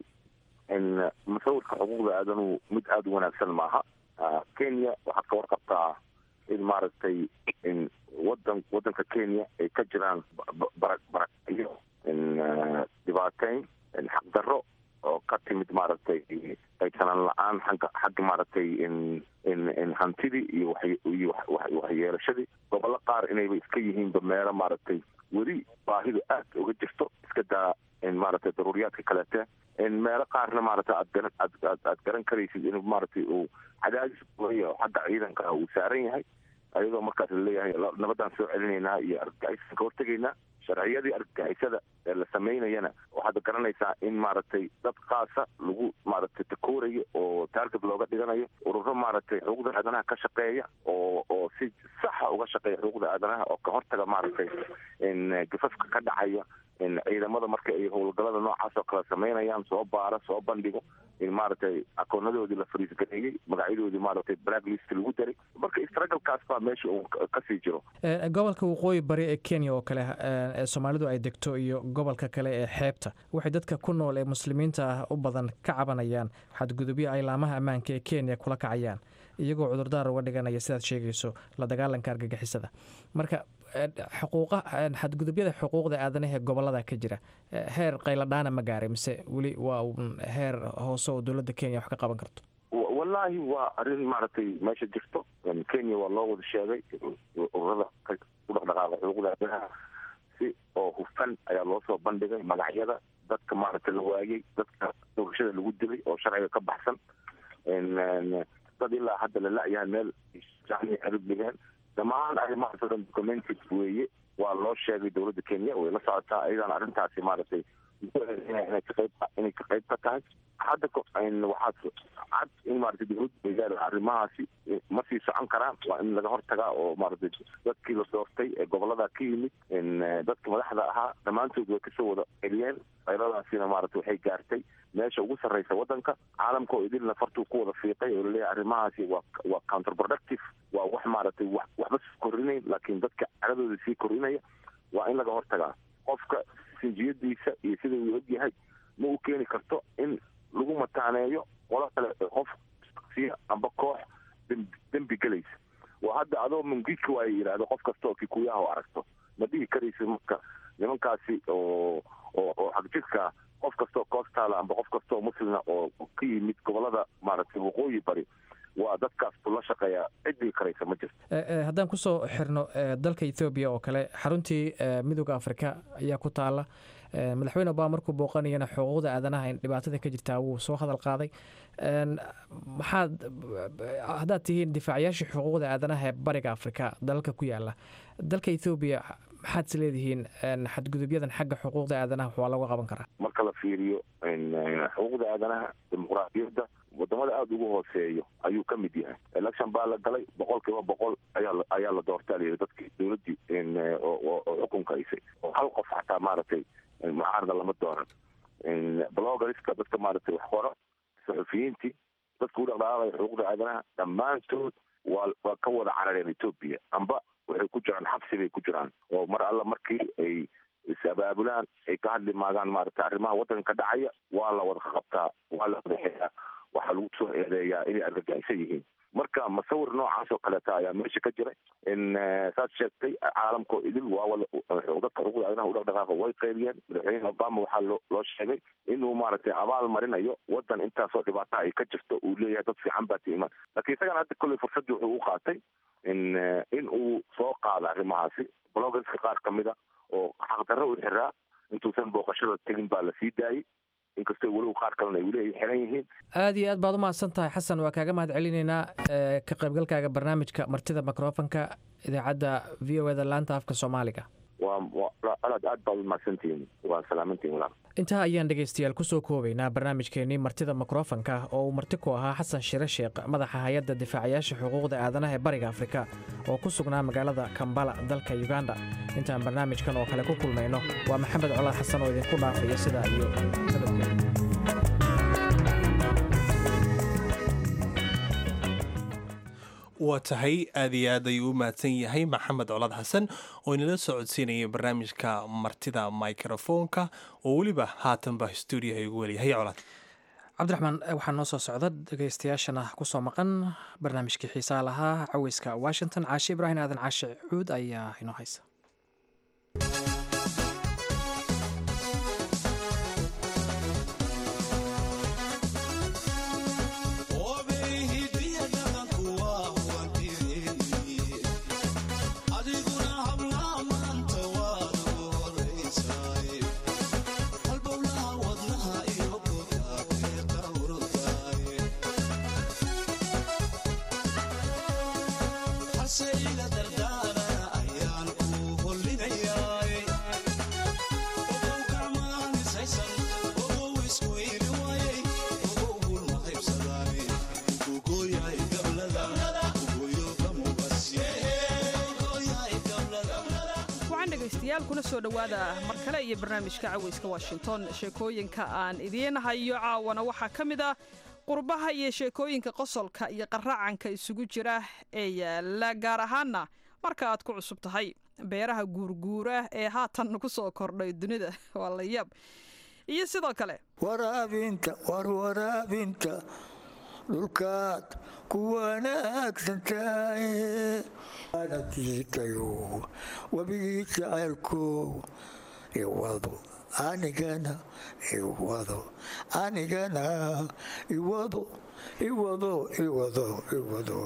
musawirka xuquuqda aadanuhu mid aada u wanaagsan maaha kenya waxaad ka warqabtaa in maaragtay wadan wadanka kenya ay ka jiraan bara bara iyo dhibaateyn xaqdarro oo ka timid maaragtay qaysanaan la-aan agga xagga maaragtay hantidii iyo iyo waxyeelashadii gobollo qaar inayba iska yihiinba meelo maaragtay weli baahidu aad uga jirto iska daa maaragtay daruuriyaadka kaleete meelo qaarna maaragtay aad garan aad aad garan karaysid inuu maaragtay uu cadaadis buaya xagga ciidanka uu saaran yahay ayadoo markaas laleeyahay nabadaan soo celinaynaa iyo argagixisaan ka hortegaynaa sharciyadii argagixisada ee la samaynayana waxaad garanaysaa in maaragtay dad kaasa lagu maaragtay takoorayo oo taarget looga dhiganayo ururo maaragtay xuquuqda aadanaha ka shaqeeya oo oo si saxa uga shaqeeya xuquuqda aadanaha oo ka hortaga maaragtay gafafka ka dhacaya ciidamada marka ay howlgalada noocaas oo kale samaynayaan soo baara soo bandhigo in maaragtay akoonadoodii la fariisgareeyey magacyadoodii maaragtay blacklist lagu daray marka istragalkaas baa meesha uu kasii jiro gobolka waqooyi bari ee kenya oo kale ee soomaalidu ay degto iyo gobolka kale ee xeebta waxay dadka ku nool ee muslimiinta ah u badan ka cabanayaan xadgudubyo ay laamaha ammaanka ee kenya kula kacayaan iyagoo cudurdaar uga dhiganaya sidaad sheegayso la dagaalanka argagixisada marka xuquuqa xadgudubyada xuquuqda aadanaha ee gobolada ka jira heer qayladhaana ma gaaray mise weli waa heer hoose oo dowladda kenya wax ka qaban karto wallaahi waa arrin maaragtay meesha jirto kenya waa loo wada sheegay ururada u dhaqdhaqaaqa xuquuqda aadanaha si oo hufan ayaa loo soo bandhigay magacyada dadka maaragtay la waayey dadka doorashada lagu dilay oo sharciga ka baxsan dad ilaa hadda la la-yahay meel arib dhigeen dhammaan arrimahaas oo dhan documented weeye waa loo sheegay dowladda kenya way la socotaa ayadana arrintaasi maaragtay inay ka qayb inay ka qayb ka tahay hadda waxaad cad in maaragtay dowladda waygaari arrimahaasi ma sii socon karaan waa in laga hortagaa oo maaragtay dadkii la doortay ee gobolada ka yimid dadka madaxda ahaa dhammaantood way kasoo wada celiyeen qayladaasina maaragtay waxay gaartay meesha ugu sarreysa waddanka caalamka oo idilna fartuu ku wada fiiqay oo laleeyahay arrimahaasi waa waa counterproductive waa wax maaragtay wax waxba sii korinayn laakiin dadka caradooda sii korinaya waa in laga hortagaa qofka sinjiyadiisa iyo sida uu ogyahay ma u keeni karto in lagu mataaneeyo qolo kale qof shaksiya amba koox dembi gelaysa waa hadda adoo mungidka waa yidhaahdo qof kasta oo kikuyaha oo aragto ma dhihi karaysa marka nimankaasi oo oo oo xagjirka qof kasta oo koostaala amba qof kasta oo muslina oo ka yimid gobolada maaragtay waqooyi bari waa dadkaas buu la shaqeeyaa ciddii karaysa ma jirto haddaan kusoo xirno dalka ethoobiya oo kale xaruntii midooda afrika ayaa ku taala madaxweyne obama markuu booqanayana xuquuqda aadanaha in dhibaatada ka jirtaa wuu soo hadal qaaday maxaad haddaad tihiin difaacayaashii xuquuqda aadanaha ee bariga afrika dalalka ku yaala dalka ethoobiya maxaad is leedihiin xadgudubyadan xagga xuquuqda aadanaha waa lagu qaban karaa marka la fiiriyo xuquuqda aadanaha dimuqraadiyadda wadamada aada ugu hooseeyo ayuu ka mid yahay election baa la galay boqol kiiba boqol ayaa ayaa la doortaa layidhi dadkii dowladdii oo xukunka haysay oo hal qof xataa maaragtay mucaarada lama dooran bloggerska dadka maaragtay wax qoro saxufiyiintii dadka u dhaqdhaqaaqaya xuquuqda aadanaha dhammaantood waa waa ka wada carareen etoobiya amba waxay ku jiraan xabsi bay ku jiraan oo mar alla markii ay is-abaabulaan ay ka hadli maagaan maaragtay arrimaha waddanka ka dhacaya waa la wada qabtaa waa la wadaxeeyaa waxaa lagu soo eedeeyaa inay argagaxisan yihiin marka masawir noocaas oo kaleeta ayaa meesha ka jira in saad sheegtay caalamkao idil waa dadka xuquuqda aadanaha u dhaqdhaqaaqa way qaybiyeen madaxweyne obama waxaa loo loo sheegay inuu maaragtay abaal marinayo waddan intaasoo dhibaata ay ka jirto uu leeyahay dad fiican baa tiimaan laakiin isagana hadda kolley fursaddii wuxuu u qaatay in in uu soo qaado arrimahaasi bloggerska qaar ka mid a oo xaqdarro u xiraa intuusan booqashada tegin baa la sii daayey inkastoo weliba qaar kalena ay weli xiran yihiin aada iyo aad baad u mahadsan tahay xasan waa kaaga mahad celinaynaa ka qaybgalkaaga barnaamijka martida microfonka idaacadda v o eda laanta afka soomaaliga waa aad aad baad u mahadsantihiin waa salaamantihin walaal intaa ayaan dhegaystayaal kusoo koobaynaa barnaamijkeenii martida mikrofonka oo uu marti ku ahaa xasan shire sheekh madaxa hay-adda difaacayaasha xuquuqda aadanaha ee bariga afrika oo ku sugnaa magaalada kambala dalka uganda intaan barnaamijkan oo kale ku kulmayno waa maxamed colaad xasan oo idinku dhaafaya sidaa iyo waa tahay aad iyo aad ayuu u mahadsan yahay maxamed colaad xasan oo inala soo codsiinaya barnaamijka martida microfoonka oo weliba haatanba stuudiyaha igu weliyahay colaad cabdiraxmaan waxaa noo soo socda dhegaystayaashana kusoo maqan barnaamijkii xiisaha lahaa caweyska washington caashe ibraahim aadan caashe cuud ayaa inoo haysa kuna soo dhowaada mar kale iyo barnaamijka caweyska washington sheekooyinka aan idiin hayo caawana waxaa ka mid ah qurbaha iyo sheekooyinka qosolka iyo qaraacanka isugu jira ee yaala gaar ahaana marka aad ku cusub tahay beeraha guurguura ee haatan ku soo kordhay dunida waa la yaab iyo sidoo kale waraabinta war waraabinta dhulkaad ku wanaagsantahay diitayo webigii jacaylkow iwado anigana iwado anigana iwado iwado iwado iwado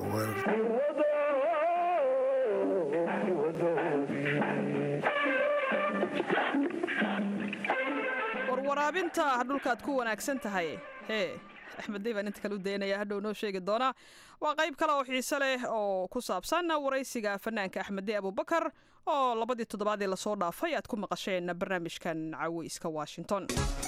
warwaraabinta dhulkaad ku wanaagsan tahay hee axmed dey baan inta kale u daynaya hadhow noo sheegi doonaa waa qayb kale oo xiise leh oo ku saabsan waraysiga fanaanka axmed dey abubakar oo labadii toddobaadii lasoo dhaafay aad ku maqasheen barnaamijkan caweyska washington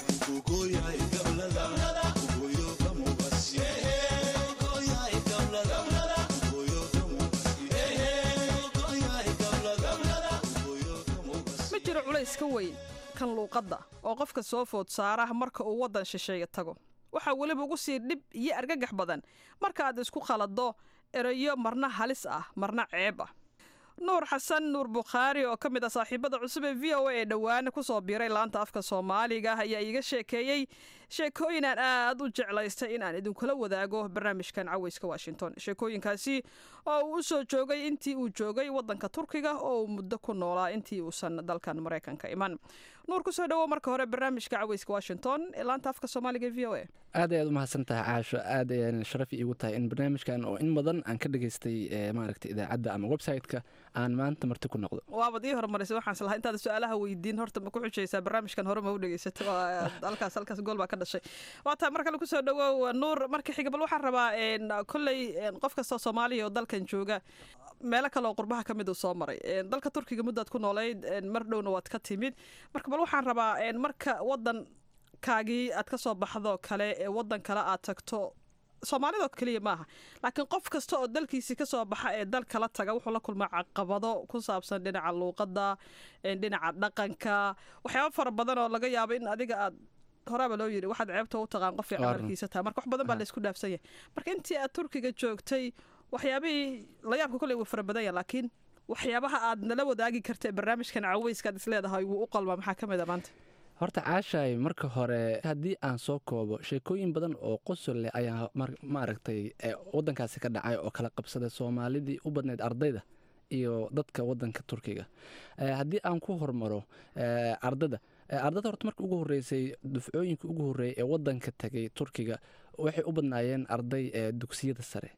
ma jiro culays ka weyn kan luuqadda oo qofka soo food saara marka uu waddan shisheeye tago waxaa weliba ugu sii dhib iyo argagax badan marka aad isku khalado erayo marna halis ah marna ceeb ah nuur xasan nuur bukhaari oo ka mid ah saaxiibada cusub ee v o a ee dhowaan kusoo biiray laanta afka soomaaliga ayaa iiga sheekeeyey sheekooyin aan aad u jeclaystay in aan idinkula wadaago barnaamijkan caweyska washington sheekooyinkaasi oo uu u soo joogay intii uu joogay waddanka turkiga oo uu muddo ku noolaa intii uusan dalkan maraykanka iman nuur kusoo dhawo marka hore barnaamijka caweyska washington ee laanta afka soomaaliga ee v o a aad ayaad u mahadsan tahay caasho aad ayaan sharaf iigu tahay in barnaamijkan oo in badan aan ka dhageystay maaragta idaacadda ama website-ka aan maanta marti ku noqdo waabad ii horumarisay waxaan islahaa intaad su-aalaha weydiin horta ma ku xujaysaa barnaamijkan hore ma u dhegeysato halkaas halkaas gool baa ka dhashay waa tahay mar kale kusoo dhawow nuur marka xiga bal waxaan rabaa kolley qof kastoo soomaaliya oo dalkan jooga meelo kale oo qurbaha ka mid uu soo maray dalka turkiga muddaad ku noolayd mar dhowna waad ka timid marka bal waxaan rabaa marka waddankaagii aad ka soo baxdo kale ee waddan kale aad tagto soomaalidoo keliya maaha laakiin qof kasta oo dalkiisii kasoo baxa ee dal kala taga wuxuu la kulmaa caqabado ku saabsan dhinaca luuqadda dhinaca dhaqanka waxyaaba fara badan oo laga yaabo in adiga aad horaaba loo yiri waxaad ceebta u taqaan qof fiican markiisa taha marka wax badan baa laysku dhaafsan yahay marka intii aad turkiga joogtay waxyaabihii layaabka kolley wuu fara badan yahay laakiin waxyaabaha aad nala wadaagi karta ee barnaamijkan caweyskaad isleedahay wuu u qalmaa maxaa ka mid a maanta horta caashaay marka hore haddii aan soo koobo sheekooyin badan oo qosol leh ayaa maaragtay waddankaasi ka dhacay oo kala qabsaday soomaalidii u badnayd ardayda iyo dadka waddanka turkiga haddii aan ku hormaro ardada ardada horta marka ugu horreysay dufcooyinka ugu horreeyay ee waddanka tegay turkiga waxay u badnaayeen arday dugsiyada sare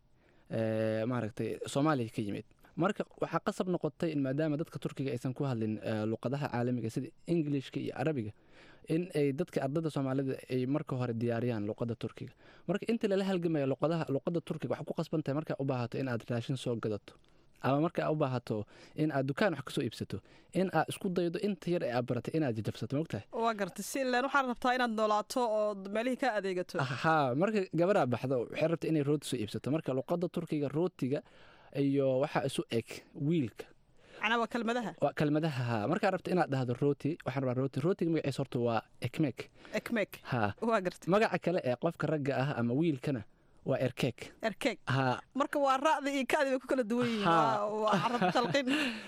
maaragtay soomaaliya ka yimid marka waxaa qasab noqotay in maadaama dadka turkiga aysan ku hadlin luqadaha caalamiga sida ingilishka iyo carabiga in ay dadka ardada soomaalida ay marka hore diyaariyaan luqada turkiga marka inta lala halgamaya luqadaha luqada turkiga waxaa ku qasban tahay markaa u baahato in aad raashin soo gadato ama markaa u baahato in aad dukaan wax kasoo iibsato in aad isku daydo inta yar ee aad baratay inaad jajabsato mogtahay waa gartay si ilaan waxaad rabtaa inaad noolaato oo meelihii ka adeegato haa marka gabaraa baxdo waxay rabta inay rooti soo iibsato marka luqada turkiga rootiga iyo waxaa isu eg wiilka macnaa waa kelmadaha waa kelmadaha haa markaa rabta inaad dhahdo rooti waxaan rabaa rooti rootiga magaciisa horta waa ekmek ekmek haa waa gartay magaca kale ee qofka ragga ah ama wiilkana waa erkeeg erkeeg haa marka waa ra'da iyo ka'di bay ku kala duwan yihiin waa carab talqin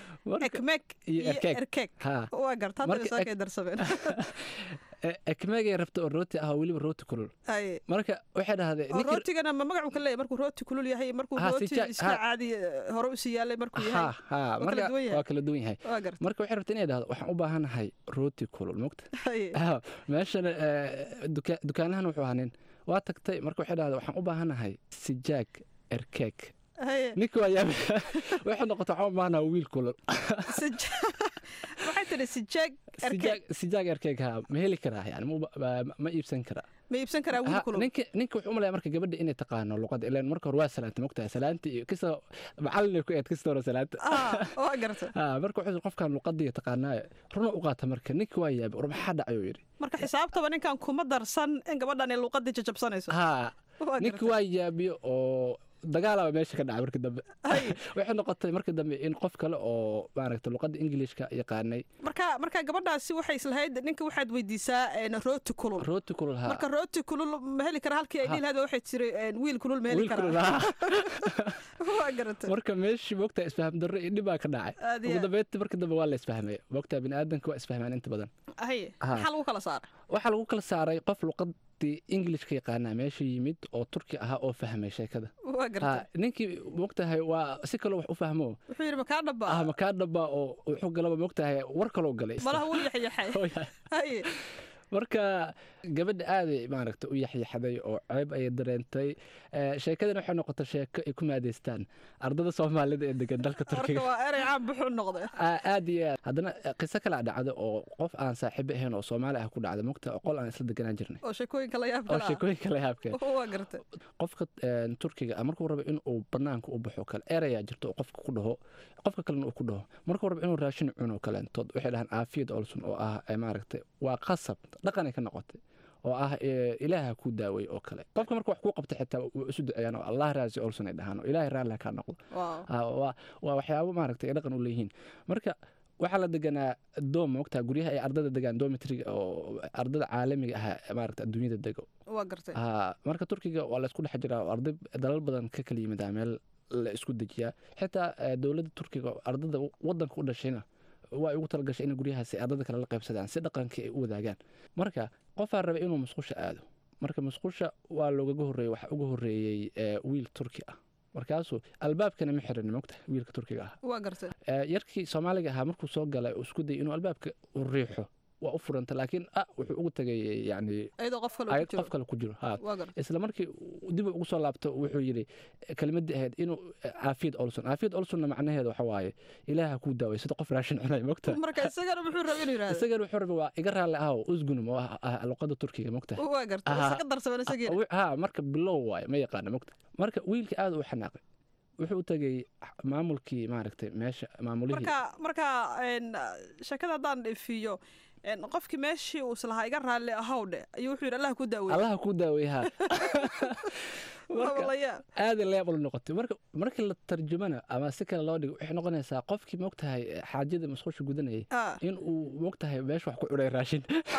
ekmek iyo erkeeg waa garta hadda bay soo kay darsameen ekmeegay rabta oo rooti ah oo weliba rooti kulul marka waxay dhahdee rootigana ma magacu ka leeyahay markuu rooti kulul yahay markuu rooti iska caadi hore usii yaalay markuu yahay marka waa kala duwan yahay marka waxay rabta inay dhahdo waxaan u baahanahay rooti kulul mogta meeshana dukaanahan wuxuu ahaa nin waa tagtay marka waxay dhahda waxaan u baahanahay sijaag erkeeg ninka waa yaab waxay noqota waxaan u baahanaha wiil kulul waxay tiri sijaag sijaag erkeeg haa ma heli karaa yani ma iibsan karaa ma iibsan karaa wiil kulul ninka ninka wuxuu umalaya marka gabadha inay taqaano luqada ilaan marka hore waa salaanta mogtahay salaanta iyo kisa macalin ku eed kasta hore salaanta waa garta marka wuxuu qofkan luqadii taqaanaayo runa u qaata marka ninka waa yaabay war maxaa dhacay uu yidhi marka xisaabtaba ninkan kuma darsan in gabadhan ay luqadii jajabsanayso haa ninka waa yaabiyo oo dagaalaba meesha ka dhacay markii dambe waxay noqotay markii dambe in qof kale oo maaragta luqadda ingilishka yaqaanay marka marka gabadhaasi waxay islahayd ninka waxaad weydiisaa rooti kulul rooti kulul haa marka rooti kulul ma heli kara halkii ay dhihi lahayd waxay tiri wiil kulul ma heli karaa waa garatay marka meeshii moogtaa isfaham darro iyo dhibaa ka dhacay ugu dambeyntii markii dambe waa la isfahmay moogtaa biniaadanka waa isfahmaan inta badan haye maxaa lagu kala saaray waxaa lagu kala saaray qof luqad ingilishka yaqaanaa meesha yimid oo turki ahaa oo fahmay sheekada ninkii mogtahay waa si kaloo wax u fahmo wuxuu yidhi makaa dhaba ah makaa dhaba oo wuxuu galaba mogtahay war kaloo galay malaha wuu yaxyaxay marka gabadha aaday maaragta u yaxyaxday oo ceeb ayay dareentay Eh, sheekadana waxay noqotay sheeko ay ku maadeystaan ardada soomaalida ee degan dalka marka turkiga waa erey caan buxuu noqday Aa- aad iyo aad haddana eh, qiso kala dhacda oo qof aan saaxiibo ahayn oo soomaali ah ku dhacda mogta oo qol aan isla deganaan jirnay oo sheekooyinka la yaab oo kala ah. sheekooyinka la yaabkeen waa gartay qofka een, turkiga ah markuu rabo inuu banaanka u baxo kale erayaa jirto oo qofka ku dhaho qofka kalena uu ku dhaho markuu rabo inuu raashin cuno kaleentood waxay dhahaan aafiyad olson oo ah eh, maaragtay waa qasab dhaqanay ka noqotay oo ah eh, ilaaha ku daaway oo kale qofka marka wax kuu qabta xitaa waa isu duceeyaan oo allah raasi olson ay dhahaan oo ilaahay raalli ha kaa noqdo Wow. Ah, waa waa waxyaabo maaragtay ay dhaqan u leeyihiin marka waxaa la deganaa doom mogtaa guryaha ay ardada degaan domitriga oo ardada caalamiga ah maaragta adduunyada dego waa gartay ha marka turkiga waa la isku dhex jiraa oo arday dalal badan ka kala yimidaa meel la isku dejiyaa xitaa eh, dowladda turkiga oo ardada wadanka u dhashayna waa ay ugu talagashay in guryahaasi ardada kale la qaybsadaan si dhaqankii ay u wadaagaan marka qofaa raba inuu musqusha aado marka musqusha waa loogaga horreeyey waxaa uga horreeyey eh, wiil turki ah markaasuu albaabkana ma xirin mogta wiilka turkiga ah waa gartay Eh, yarkii soomaaliga ahaa markuu soo galay uu isku dayay inuu albaabka u riixo waa u furanta laakiin ah wuxuu ugu tagay yani iyadoo qof kale uu ayad ku jiro. qof kale ku jiro ha waa gartay isla markii uu dib ugu soo laabto wuxuu yidhi kelmadii ahayd inuu caafiyad olson caafiyad olsonna macnaheeda waxa waaye ilaaha kuu daaway sida qof raashin cunay mogta marka isagana muxuu rabay inuu yidhaahdo isagana wuxuu rabay waa iga raalli ahow usgunum oo ah- ah luqada turkiga mogta waa gartay Aha. isaga darsaban isagiina ha marka bilow waaye ma yaqaana mogta marka wiilka aad u xanaaqay wuxuu u tegey maamulkii maaragtay meesha maamulihii marka marka een, sheekada haddaan dhifiyo een, qofkii meeshii uu islahaa iga raalli ahowdhe ayuu wuxuu yidhi allah ku daawey allaha kuu daaway ha Waa la yaab. aaday la yaab ula noqotay marka markii la tarjumana ama si kale loo dhigo waxay noqonaysaa qofkii mogtahay xaajada musqusha gudanayay Ah. in uu mogtahay meesha wax ku cunay raashin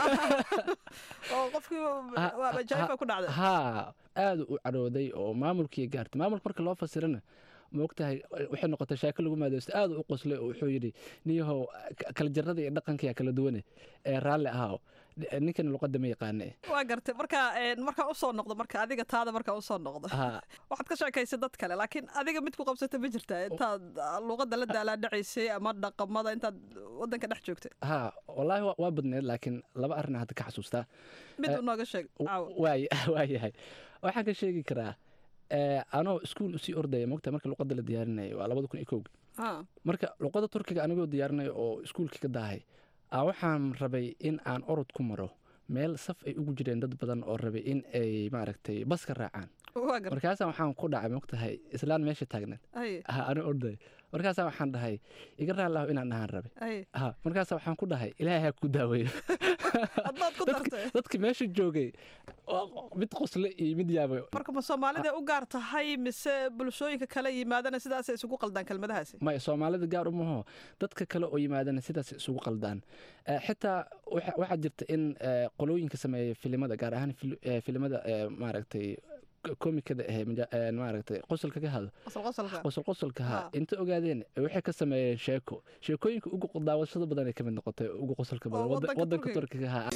oo qofkii waa majaa'iba ku dhacday haa aad u cadhooday oo maamulkii gaartay maamulka marka loo fasirana mogtahay waxay noqotay shaako lagu maadaysto aad u qoslay oo wuxuu yidhi niyahow k- kala jarada iyo dhaqankiya kala duwane ee raalli ahaaw ninkan luqadda ma yaqaane waa gartay marka een, markaan usoo noqdo marka adiga taada markaan usoo noqdo haa waxaad ka sheekaysay dad kale laakiin adiga mid ku qabsata ma jirtaa intaad ah, luqadda la daalaadhacaysay ama dhaqamada intaad wadanka dhex joogtay haa wallaahi waa- waa badneed laakiin laba arrin hadda ka xasuustaa mid Eh, uu nooga sheeg caawa waay waayahay waxaan ka sheegi karaa eh, anoo iskuul usii ordaya mogta marka luqadda la diyaarinaya waa labada kun iyo kowga Ha. marka luqadda turkiga anigoo diyaarinaya oo iskuulkii ka daahay aa waxaan rabay in aan orod ku maro meel saf ay ugu jireen dad badan oo rabay in ay maaragtay baska raacaan waa gartay markaasa waxaan ku dhacay mogtahay islaan meesha taagneed ay ha anoo orday markaasa waxaan dhahay iga raallahu inaan dhahaan rabay ay ha markaasa waxaan ku dhahay ilaahay ha ku daaweeyo haddaad ku dartay dadki meesha joogay waa mid qosle iyo mid yaabay marka ma soomaalida u gaar tahay mise bulshooyinka kale yimaadana sidaasay isugu qaldaan kelmadahaasi maya soomaalida gaar umaho dadka kale oo yimaadana sidaas isugu qaldaan Eh, xitaa waxa- waxaa jirta in eh, qolooyinka sameeya filimada gaar ahaan fil- eh, filimada eh, maaragtay k- komikada ahe maja- eh, maaragtay qosolka ka hado qosol qosolka qosol qosolka ha Ha. inta ogaadeen eh, waxay ka sameeyeen sheeko sheekooyinka ugu daawashada badan ay ka mid noqotay ugu qosolka badan Oo Wada- wadanka wadanka Turkiga. turkiga ha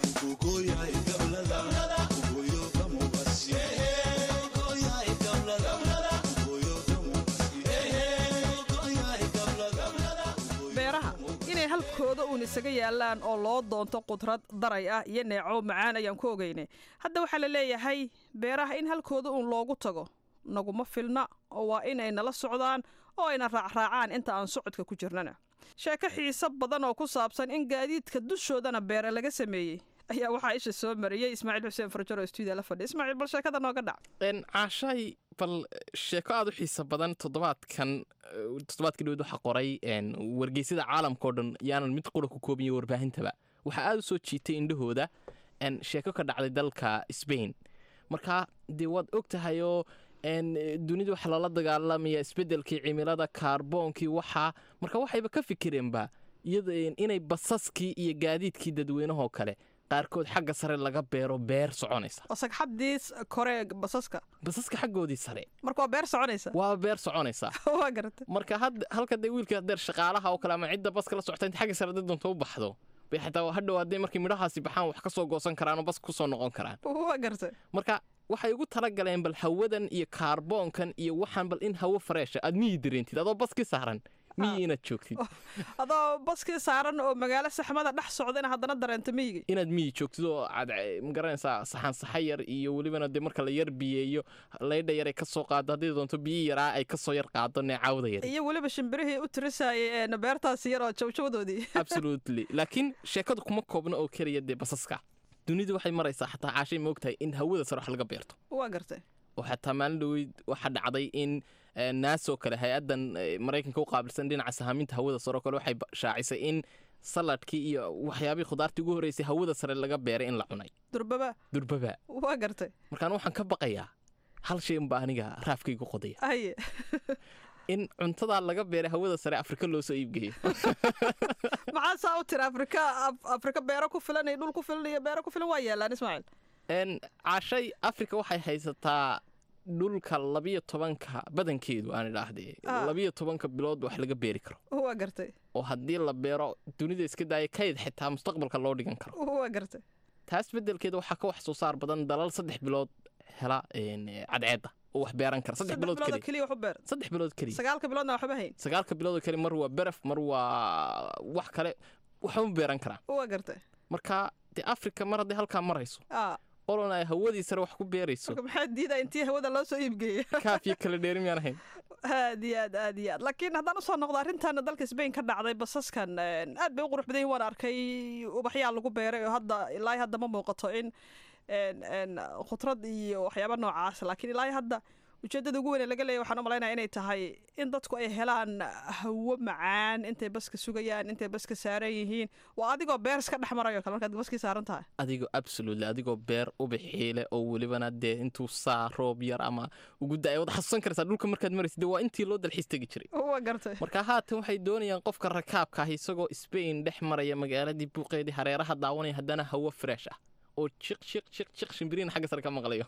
beeraha inay halkooda uun isaga yaalaan oo loo doonto qudrad daray ah iyo neeco macaan ayaan ku ogeynay hadda waxaa la leeyahay beeraha in halkooda uun loogu tago naguma filna oo waa inay nala socdaan oo ayna raacraacaan inta aan socodka ku jirnana sheeko xiiso badan oo ku saabsan in gaadiidka dushoodana beere laga sameeyey ayaa waxaa isha soo mariyey ismaaciil xuseen farjaro oo stuudiya la fadhiya ismaaciil bal sheekada nooga dhac Een, caashaay bal sheeko aad u xiiso badan toddobaadkan eh, toddobaadkii dhawed waxaa qoray een, wargeysyada caalamka oo dhan yaanan mid qura ku koobin iyo warbaahintaba waxaa aad u soo jiitay indhahooda een, sheeko ka dhacday dalka Spain marka dee waad og tahayoo een, eh, dunida waxa lala dagaalamaya isbeddelkii cimilada kaarboonkii waxaa marka waxayba ka fikireenba iyada een, inay basaskii iyo gaadiidkii dadweynahoo kale qaarkood xagga sare laga beero beer soconaysa oo sagxadii kore basaska basaska xaggoodii sare marka waa beer soconaysa waa beer soconaysa waa garatay marka had halka dee wiilka hadeer shaqaalaha oo kale ama cidda baska la socota inta xagga sare hadday doonto u baxdo bay xataa hadhow hadday markay midhahaasi baxaan wax ka soo goosan karaan oo bas kusoo noqon karaan waa garatay marka waxay ugu talagaleen bal hawadan iyo kaarboonkan iyo waxaan bal in hawo fareesha aad miyi dareentid adoo baski saaran miyi inaad joogtid adoo baskii saaran oo magaalo saxmada dhex socda in haddana dareento miyiga inaad miyi joogtid oo aad eh, magaranaysaa saxan saxa yar iyo welibana dee marka la yar biyeeyo laydha yar ay ka soo qaado haddii doonto biyi yaraa ay ka soo yar qaado neecaawda yar iyo weliba shimbirihii u tirisayay een beertaasi yar oo jawjawdoodii absolutely laakiin sheekadu kuma koobna oo keliya dee basaska dunidu waxay maraysaa xataa caashay ma ogtahay in hawada sare wax laga beerto waa gartay oo xataa maalin dhaweyd waxaa dhacday in eh, naasoo kale hay-addan eh, maraykanka u qaabilsan dhinaca sahaaminta hawada sare oo kale waxay ba- shaacisay in saladkii iyo waxyaabihii khudaartii ugu horreysay hawada sare laga beeray in la cunay durbaba durbaba waa gartay markaan waxaan ka baqayaa hal shay unbaa aniga raafkaygu qodaya haye in cuntadaa laga beeray hawada sare afrika loo soo iibgeeyo maxaa saa u tiri afrika Af- afrika beero ku filan iyo dhul ku filan iyo beero ku filan waa yaalaan ismaaciil n caashay afrika waxay haysataa dhulka labiyo tobanka badankeedu aan idhaahdee Ah. labiyo tobanka bilood wax laga beeri karo waa gartay oo haddii la beero dunida iska daaya kayd xitaa mustaqbalka loo dhigan karo waa gartay taas beddelkeeda waxaa ka wax soo saar badan dalal saddex bilood hela een, eh, cadceedda oo wax beeran kara saddex bilood bilood oo keliya keliya wax u beer saddex bilood keliya sagaalka biloodna waxba hayn sagaalka bilood oo kale mar waa beraf mar waa wax kale waxba ma beeran karaan waa gartay marka dee afrika mar haddii halkaa marayso ah olona ay hawadii sare wax ku beerayso marka maxaa diidaa intii hawada loo soo iibgeeyey kaafiyo kala dheeri miyaan ahayn aad iyo aad aad iyo aad laakiin haddaan usoo noqdo arrintan dalka Spain ka dhacday basaskan een, aad bay u qurux badan yihiin waan arkay ubaxyaa lagu beeray oo hadda ilaa hadda ma muuqato in een, een, khudrad iyo waxyaaba noocaas laakiin ilaa hadda ujeedada ugu weyn ee laga leeyahay waxaan u malaynaya inay tahay in dadku ay helaan hawo macaan intay baska sugayaan intay baska saaran yihiin waa adigoo beer iska dhex marayo kale markaad baskii saaran tahay adigoo absolutely adigoo beer ubaxiile oo welibana dee intuu saa roob yar ama ugu da-ay wad xasuusan karaysaa dhulka markaad maraysa dee waa intii loo dalxiis tegi jiray waa gartay marka haatan waxay doonayaan qofka rakaabka ah isagoo Spain dhex maraya magaaladii buuqeedii hareeraha daawanaya haddana hawo fresh ah oo jiq jiq jiq jiq shimbiriin xagga sare ka maqlayo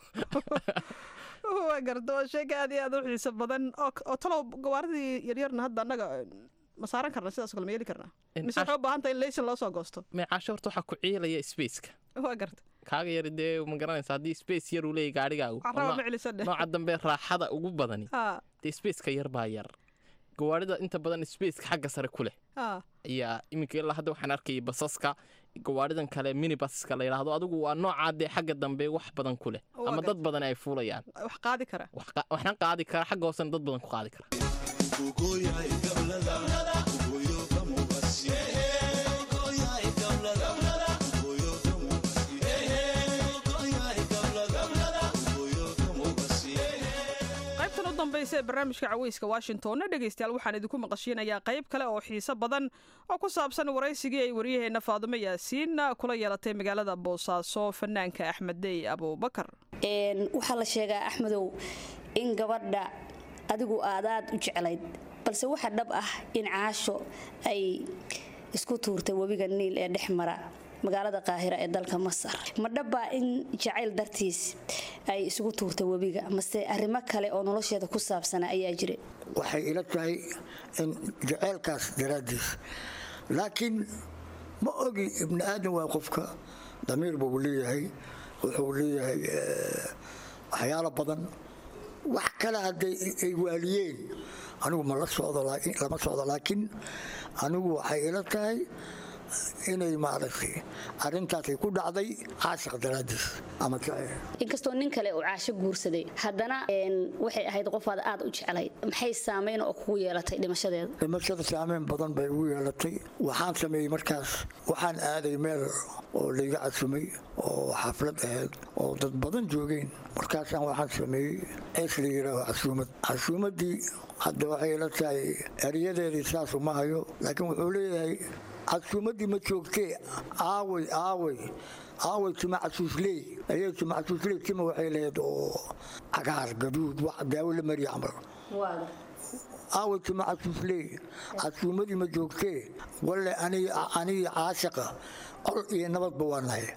waa garta waa sheega aad iyo aad u xiiso badan oo oo talow gawaaridii yaryarna hadda annaga ma saaran karna sidaas oo kale ma yeeli karnaa In mise waxay u baahan tahay in laysan loo soo goosto meecaasho horta waxaa ku ciilaya spaceka waa garta kaaga yari dee ma garanaysa haddii space yar uu leeyahy gaadhigaagu oo carraba nooc- ma celisan dheh nooca dambe raaxada ugu badani ha dee spaceka yar baa yar gawaarida inta badan spaceka xagga sare ku leh ha ayaa iminka ilaa hadda waxaan arkayay basaska gawaaridan kale minibaska la yidhaahdo adigu waa noocaa dee xagga dambe wax badan ku leh Waa ama gartay. dad badan ay fuulayaan wax qaadi kara wax qa- waxna qaadi kara xagga hoosena dad badan ku qaadi kara qaybtan u dambaysa ee barnaamijka caweyska washingtonna dhegaystayaal waxaan idinku maqashiinayaa qayb kale oo xiiso badan oo ku saabsan waraysigii ay waryaheenna faadumo yaasiin kula yeelatay magaalada boosaaso fanaanka axmed dey abuubakar Een, waxaa la sheegaa axmedow in gabadha adigu aadaad u jeclayd balse waxa dhab ah in caasho ay isku tuurtay webiga niil ee dhex mara magaalada qaahira ee dalka masar ma dhabbaa in jacayl dartiis ay isugu tuurtay webiga mase arrimo kale oo nolosheeda ku saabsana ayaa jira waxay ila tahay in jaceylkaas daraaddiis laakiin ma ogi ibni aadan waa qofka damiir buu leeyahay wuxuu leeyahay eh, waxyaalo badan wax kale hadday ay waaliyeen anigu ma la socdo laakiin- lama socdo laakiin anigu waxay ila tahay inay maaragtay arrintaasay ku dhacday caashiq daraaddiis ama jaceyl inkastoo nin kale uu caasho guursaday haddana een, waxay ahayd qofaad aad u jeclayd maxay saameyn oo kugu yeelatay dhimashadeeda dhimashada saameyn badan bay ugu yeelatay waxaan sameeyey markaas waxaan aaday meel oo layga casumay oo xaflad ahayd oo dad badan joogeen markaasaan waxaan sameeyey cees la yidhaaho casuumad casuumaddii hadda waxay ila tahay eryadeedii saasu ma hayo laakiin wuxuu leeyahay casuumaddii ma joogtee aaway aaway aaway tima casuusley ayay tima casuusley tima waxay lahayd oo cagaar gaduud wax daawo la mariya camal aaway tima casuusley casuumadii ma joogtee walle anigi caashaqa col iyo nabadba waa nahay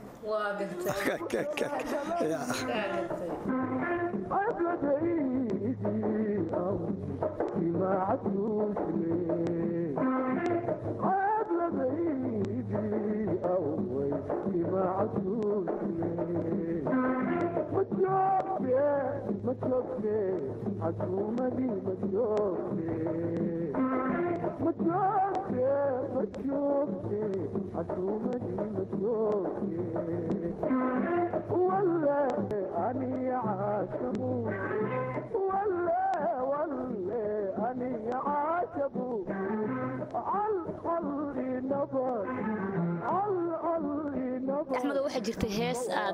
axmedo waxaa jirtay hees aad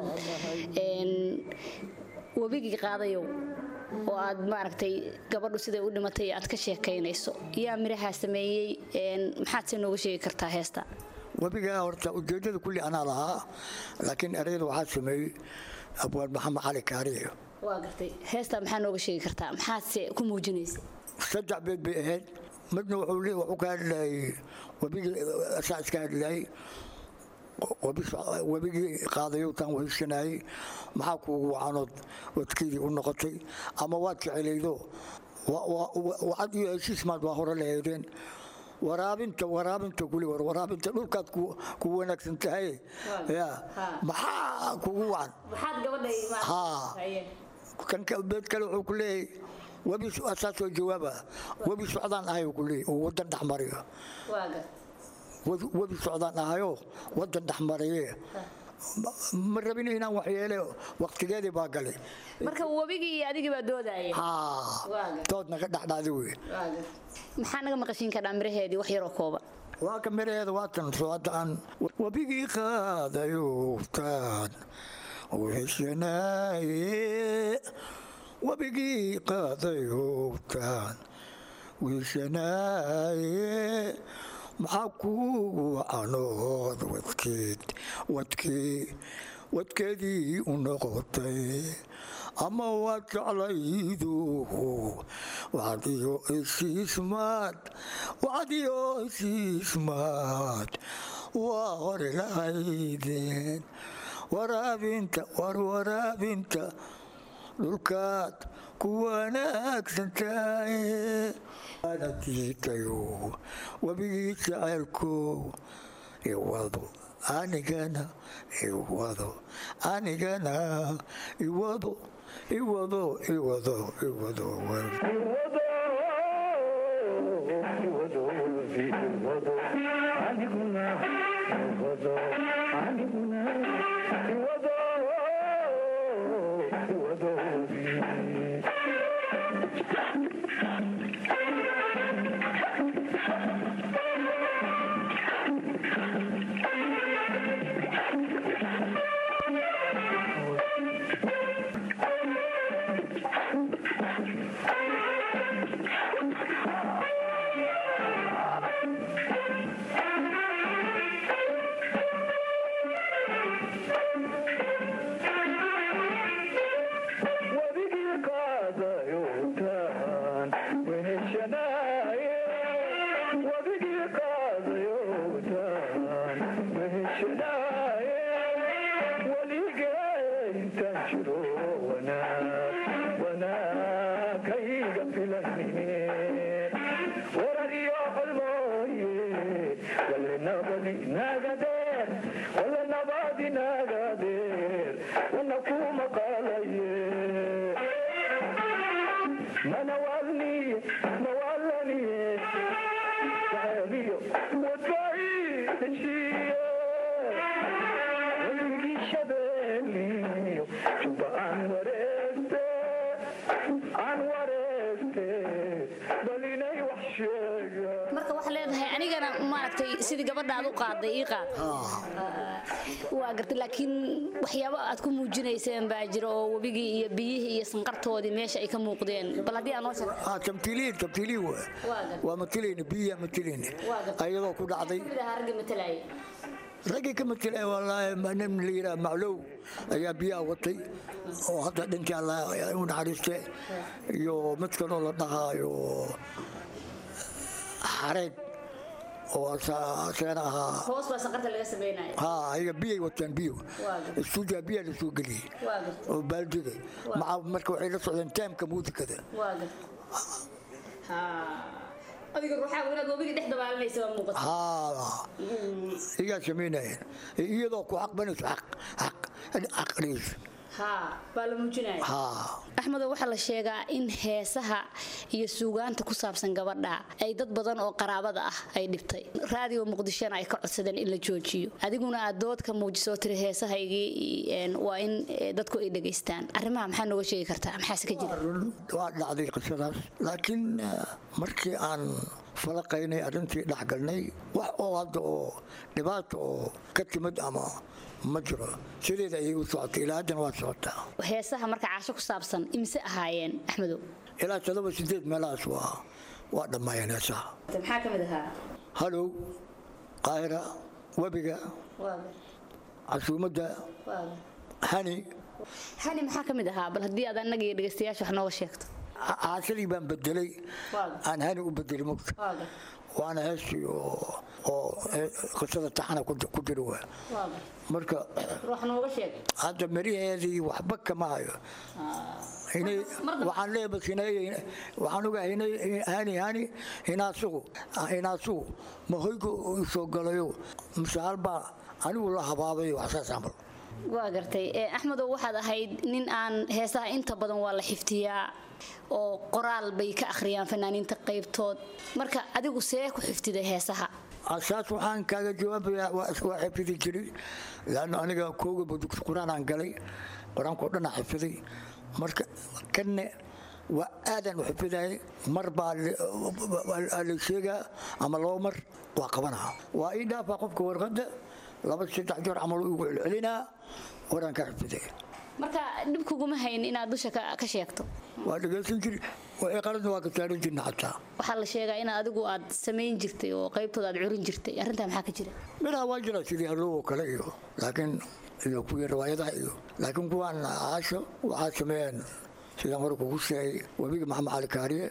webigii qaadayow oo aad maaragtay gabadhu siday u dhimatay aad ka sheekaynayso yaa mirahaa sameeyey maxaad se nooga sheegi kartaa heesta webigaa horta ujeeddada kulli anaa lahaa laakiin ereyada waxaa sameeyey abwaan maxamed cali kaariyo waa gartay heesta maxaa nooga sheegi kartaa maxaadse ku muujinaysa saddex beed bay ahayd midna wuxuu ka hadlayay webigii asaa iska hadlayay webigii qaadayowtaan weheysanayay maxaa kuugu wacanood wadkeydii u noqotay ama waad jecelaydo wacad iyo heshiismaad waa hore laheedeen waraabinta waraabinta kuli war waraabinta dhulkaad ku wanaagsan tahay ya maxaa kugu wacan beed kale wuxuu ku leeyahay webi asaasoo jawaaba webi socdaan ahay ku leeyahy oo wadan dhexmariyo webi socdaan ahayo wadan dhexmariye ma rabin inaan waxyeele waktigeedii baa galay marka webigii iyo adigii baa doodaya dood naga dhexdhaadi wey maxaa naga maqashiin kadhaa miraheedii wax yaroo kooban waa ka miraheeda waatan soo hadda aan webigii qaadayowtaan wiishanaaye webigii qaadayowtaan wiishanaaye maxaa kuugu wacanood wadkeed wadkee wadkeedii u noqotay ama waad jeclaydu wacdiyo heshiismaad wacdiyo heshiismaad waa hore lahaydeen waraabinta war waraabinta dhulkaad ku wanaagsan tahay ana diitayo webigii jacaylkow iwado anigana iwado anigana iwado iwado iwado iwado marka waxaa leedahay anigana maaragtay sidii gabadha aad u qaaday ii qaad waa gartay laakiin waxyaabo aad ku muujinayseen baa jira oo webigii iyo biyihii iyo sanqartoodii meesha ay ka muuqdeen bal haddii aan noo sheeg tamtiiliin tamtiiliin waa matilayna biyiha matilayna ayadoo ku dhacday ragga matalaya raggii ka matilay wallaahi nin la yidhaha maclow ayaa biyaha watay oo hadda dhintii alla u naxariiste iyo mid kaloo la dhahaayo xareed oo asagana ahaa hoos baa sanqarta laga sameynaya ha ayaga biyay wataan biyo istuudiya biyaa la soo geliyey oo baaldiga maca marka waxay la socdeen taamka muusikada adiga ruuxaagu inaad webigii dhex dabaalanaysa waa muuqata iyaa samaynayeen iyadoo ku xaqbanayso xaq xaq xaq dhigayso baa la muujinaya axmedo waxaa la sheegaa in heesaha iyo suugaanta ku saabsan gabadha ay dad badan oo qaraabada ah ay dhibtay raadiyo muqdishona ay ka codsadeen in la joojiyo adiguna aad dood ka muujiso tiri heesahaygii waa in dadku ay dhegaystaan arrimaha maxaa nooga sheegi kartaa maxaase ka jira waa dhacday qisadaas laakiin markii aan falaqaynay arrintii dhexgalnay wax oo hadda oo dhibaata oo ka timid ama ma jiro sideeda ayay u socotay ilaa haddana waa socotaa heesaha marka caasho ku saabsan imise ahaayeen axmedow ilaa todoba sideed meelahaas waa waa dhammaayeen heesaha maxaa ka mid ahaa halow qaahira webiga casuumadda hani hani maxaa ka mid ahaa bal haddii aad annaga iyo dhegaystayaasha wax nooga sheegto caasadii baan bedelay aan hani u bedelay mugta waana heestii oo qisada taxana ku jira waa marka hadda meriheedii waxba kama hayo waxaan leeyahay waxaan ogahay hani hani hinaasugu hinaasugu ma hoyga soo galayo mise halbaa anigu la habaabay waxsaas camal waa gartay axmedow waxaad ahayd nin aan heesaha inta badan waa la xiftiyaa oo qoraal bay ka akhriyaan fanaaniinta qaybtood marka adigu see ku xifdiday heesaha saas waxaan kaaga jawaabayaa waa xifidi jiray laanna aniga kooga badugsi qur-aan aan galay qur-aankao dhan aan xifdiday marka kanne waa aadaan u xifidayay mar baa la sheegaa ama laba mar waa qabanaha waa ii dhaafaa qofka warqadda laba saddex jeer camal igu celcelinaa waraan ka xifdiday marka dhib kuguma hayn inaad dusha ka sheegto waa dhegaysan jiri qaladna waa ka saaran jirna xataa waxaa la sheegaa in adigu aad samayn jirtay oo qaybtooda aad curin jirtay arrintaa maxaa ka jira midhaha waa jira sidii hallow oo kale iyo laakiin iyo kuwii riwaayadaha iyo laakiin kuwaan caasho waxaa sameeyeen sidaan hore kugu sheegay webiga maxamed cali kaariye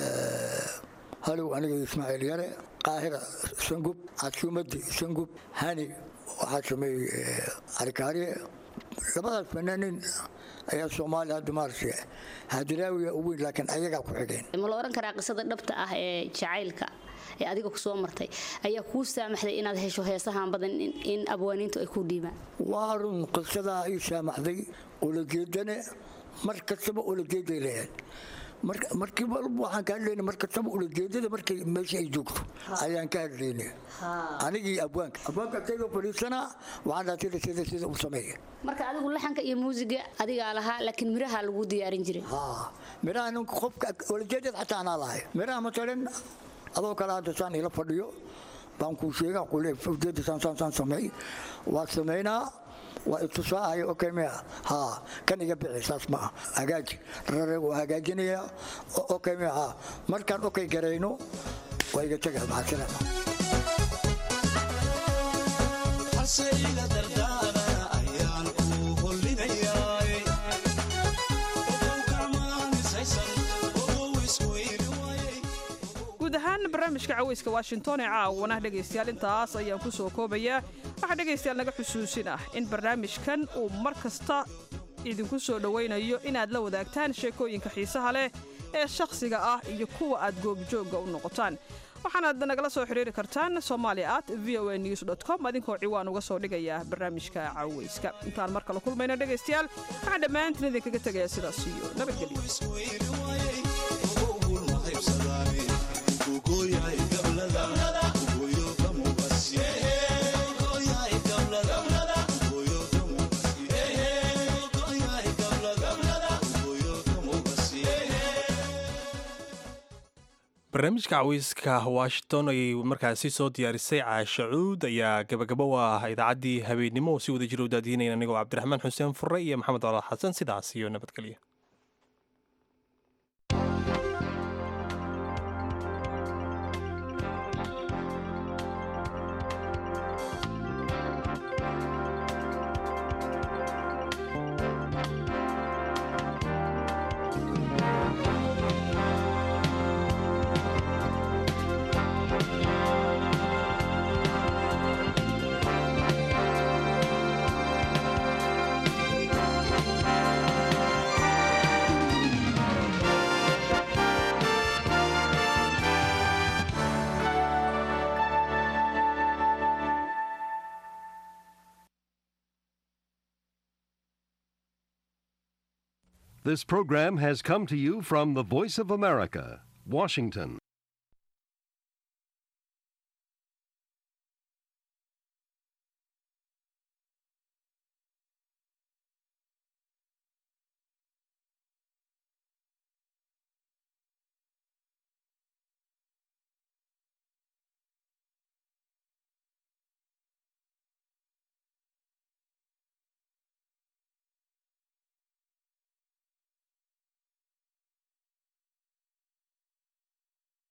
halow aniga ismaaciil yare qaahira sangub casuumadi sangub hani waxaa sameeyey cali kaariye labadaas fanaanin ayaa soomaaliya hadda maaragtay hadiraawiya u weyn laakiin ayagaa ku xigeen ma la oran karaa qisada dhabta ah ee jacaylka ee adiga ku soo martay ayaa kuu saamaxday inaad hesho heesahan badan in abwaaniintu ay ku dhiibaan waa run qisadaa ii saamaxday ulajeedane mar kastaba ulajeeday leeyahay markii waxaan ka hadlayna mar kastaba ulajeedada markay meesha ay joogto ayaan ka hadlayna anigii abwaanka abwaanka asagoo fadhiisanaa waxaan dhaha sida sida sida u sameeya marka adigu laxanka iyo muusiga adigaa lahaa laakiin miraha lagu diyaarin jiray miraha ninka qofka ulajeedada xataa anaa lahay miraha masalan adoo kale hadda saan ila fadhiyo baan kuu sheegaa kule ujeeda saan saan saan sameey waa sameynaa waa itusaahayo okay mia ha kan iga bixi saas ma ah hagaaji rare waa hagaajinayaa okay mia ha markaan okay garayno waa iga tegaa maxasalaama guud ahaan barnaamijka caweyska washington ee caawana dhegaystayaal intaas ayaan ku soo koobayaa waxaa dhegaystayaal naga xusuusin ah in barnaamijkan uu mar kasta idinku soo dhowaynayo inaad la wadaagtaan sheekooyinka xiisaha leh ee shakhsiga ah iyo kuwa aad goobjoogga u noqotaan waxaanaad nagala soo xidhiiri kartaan somaali at v o a news com adinkoo ciwaan uga soo dhigaya barnaamijka caweyska intaan mar kale kulmayna dhegaystayaal waxaan dhammaantiin idinkaga tegayaa sidaas iyo barnaamijka caweyska washington ayay markaasi soo diyaarisay caasha cuud ayaa gabagabo u ah idaacaddii habeennimo oo si wada jira u daadiinayna anigoo cabdiraxmaan xuseen fure iyo maxamed alaal xasan sidaas iyo nabadgelya This program has come to you from the Voice of America, Washington.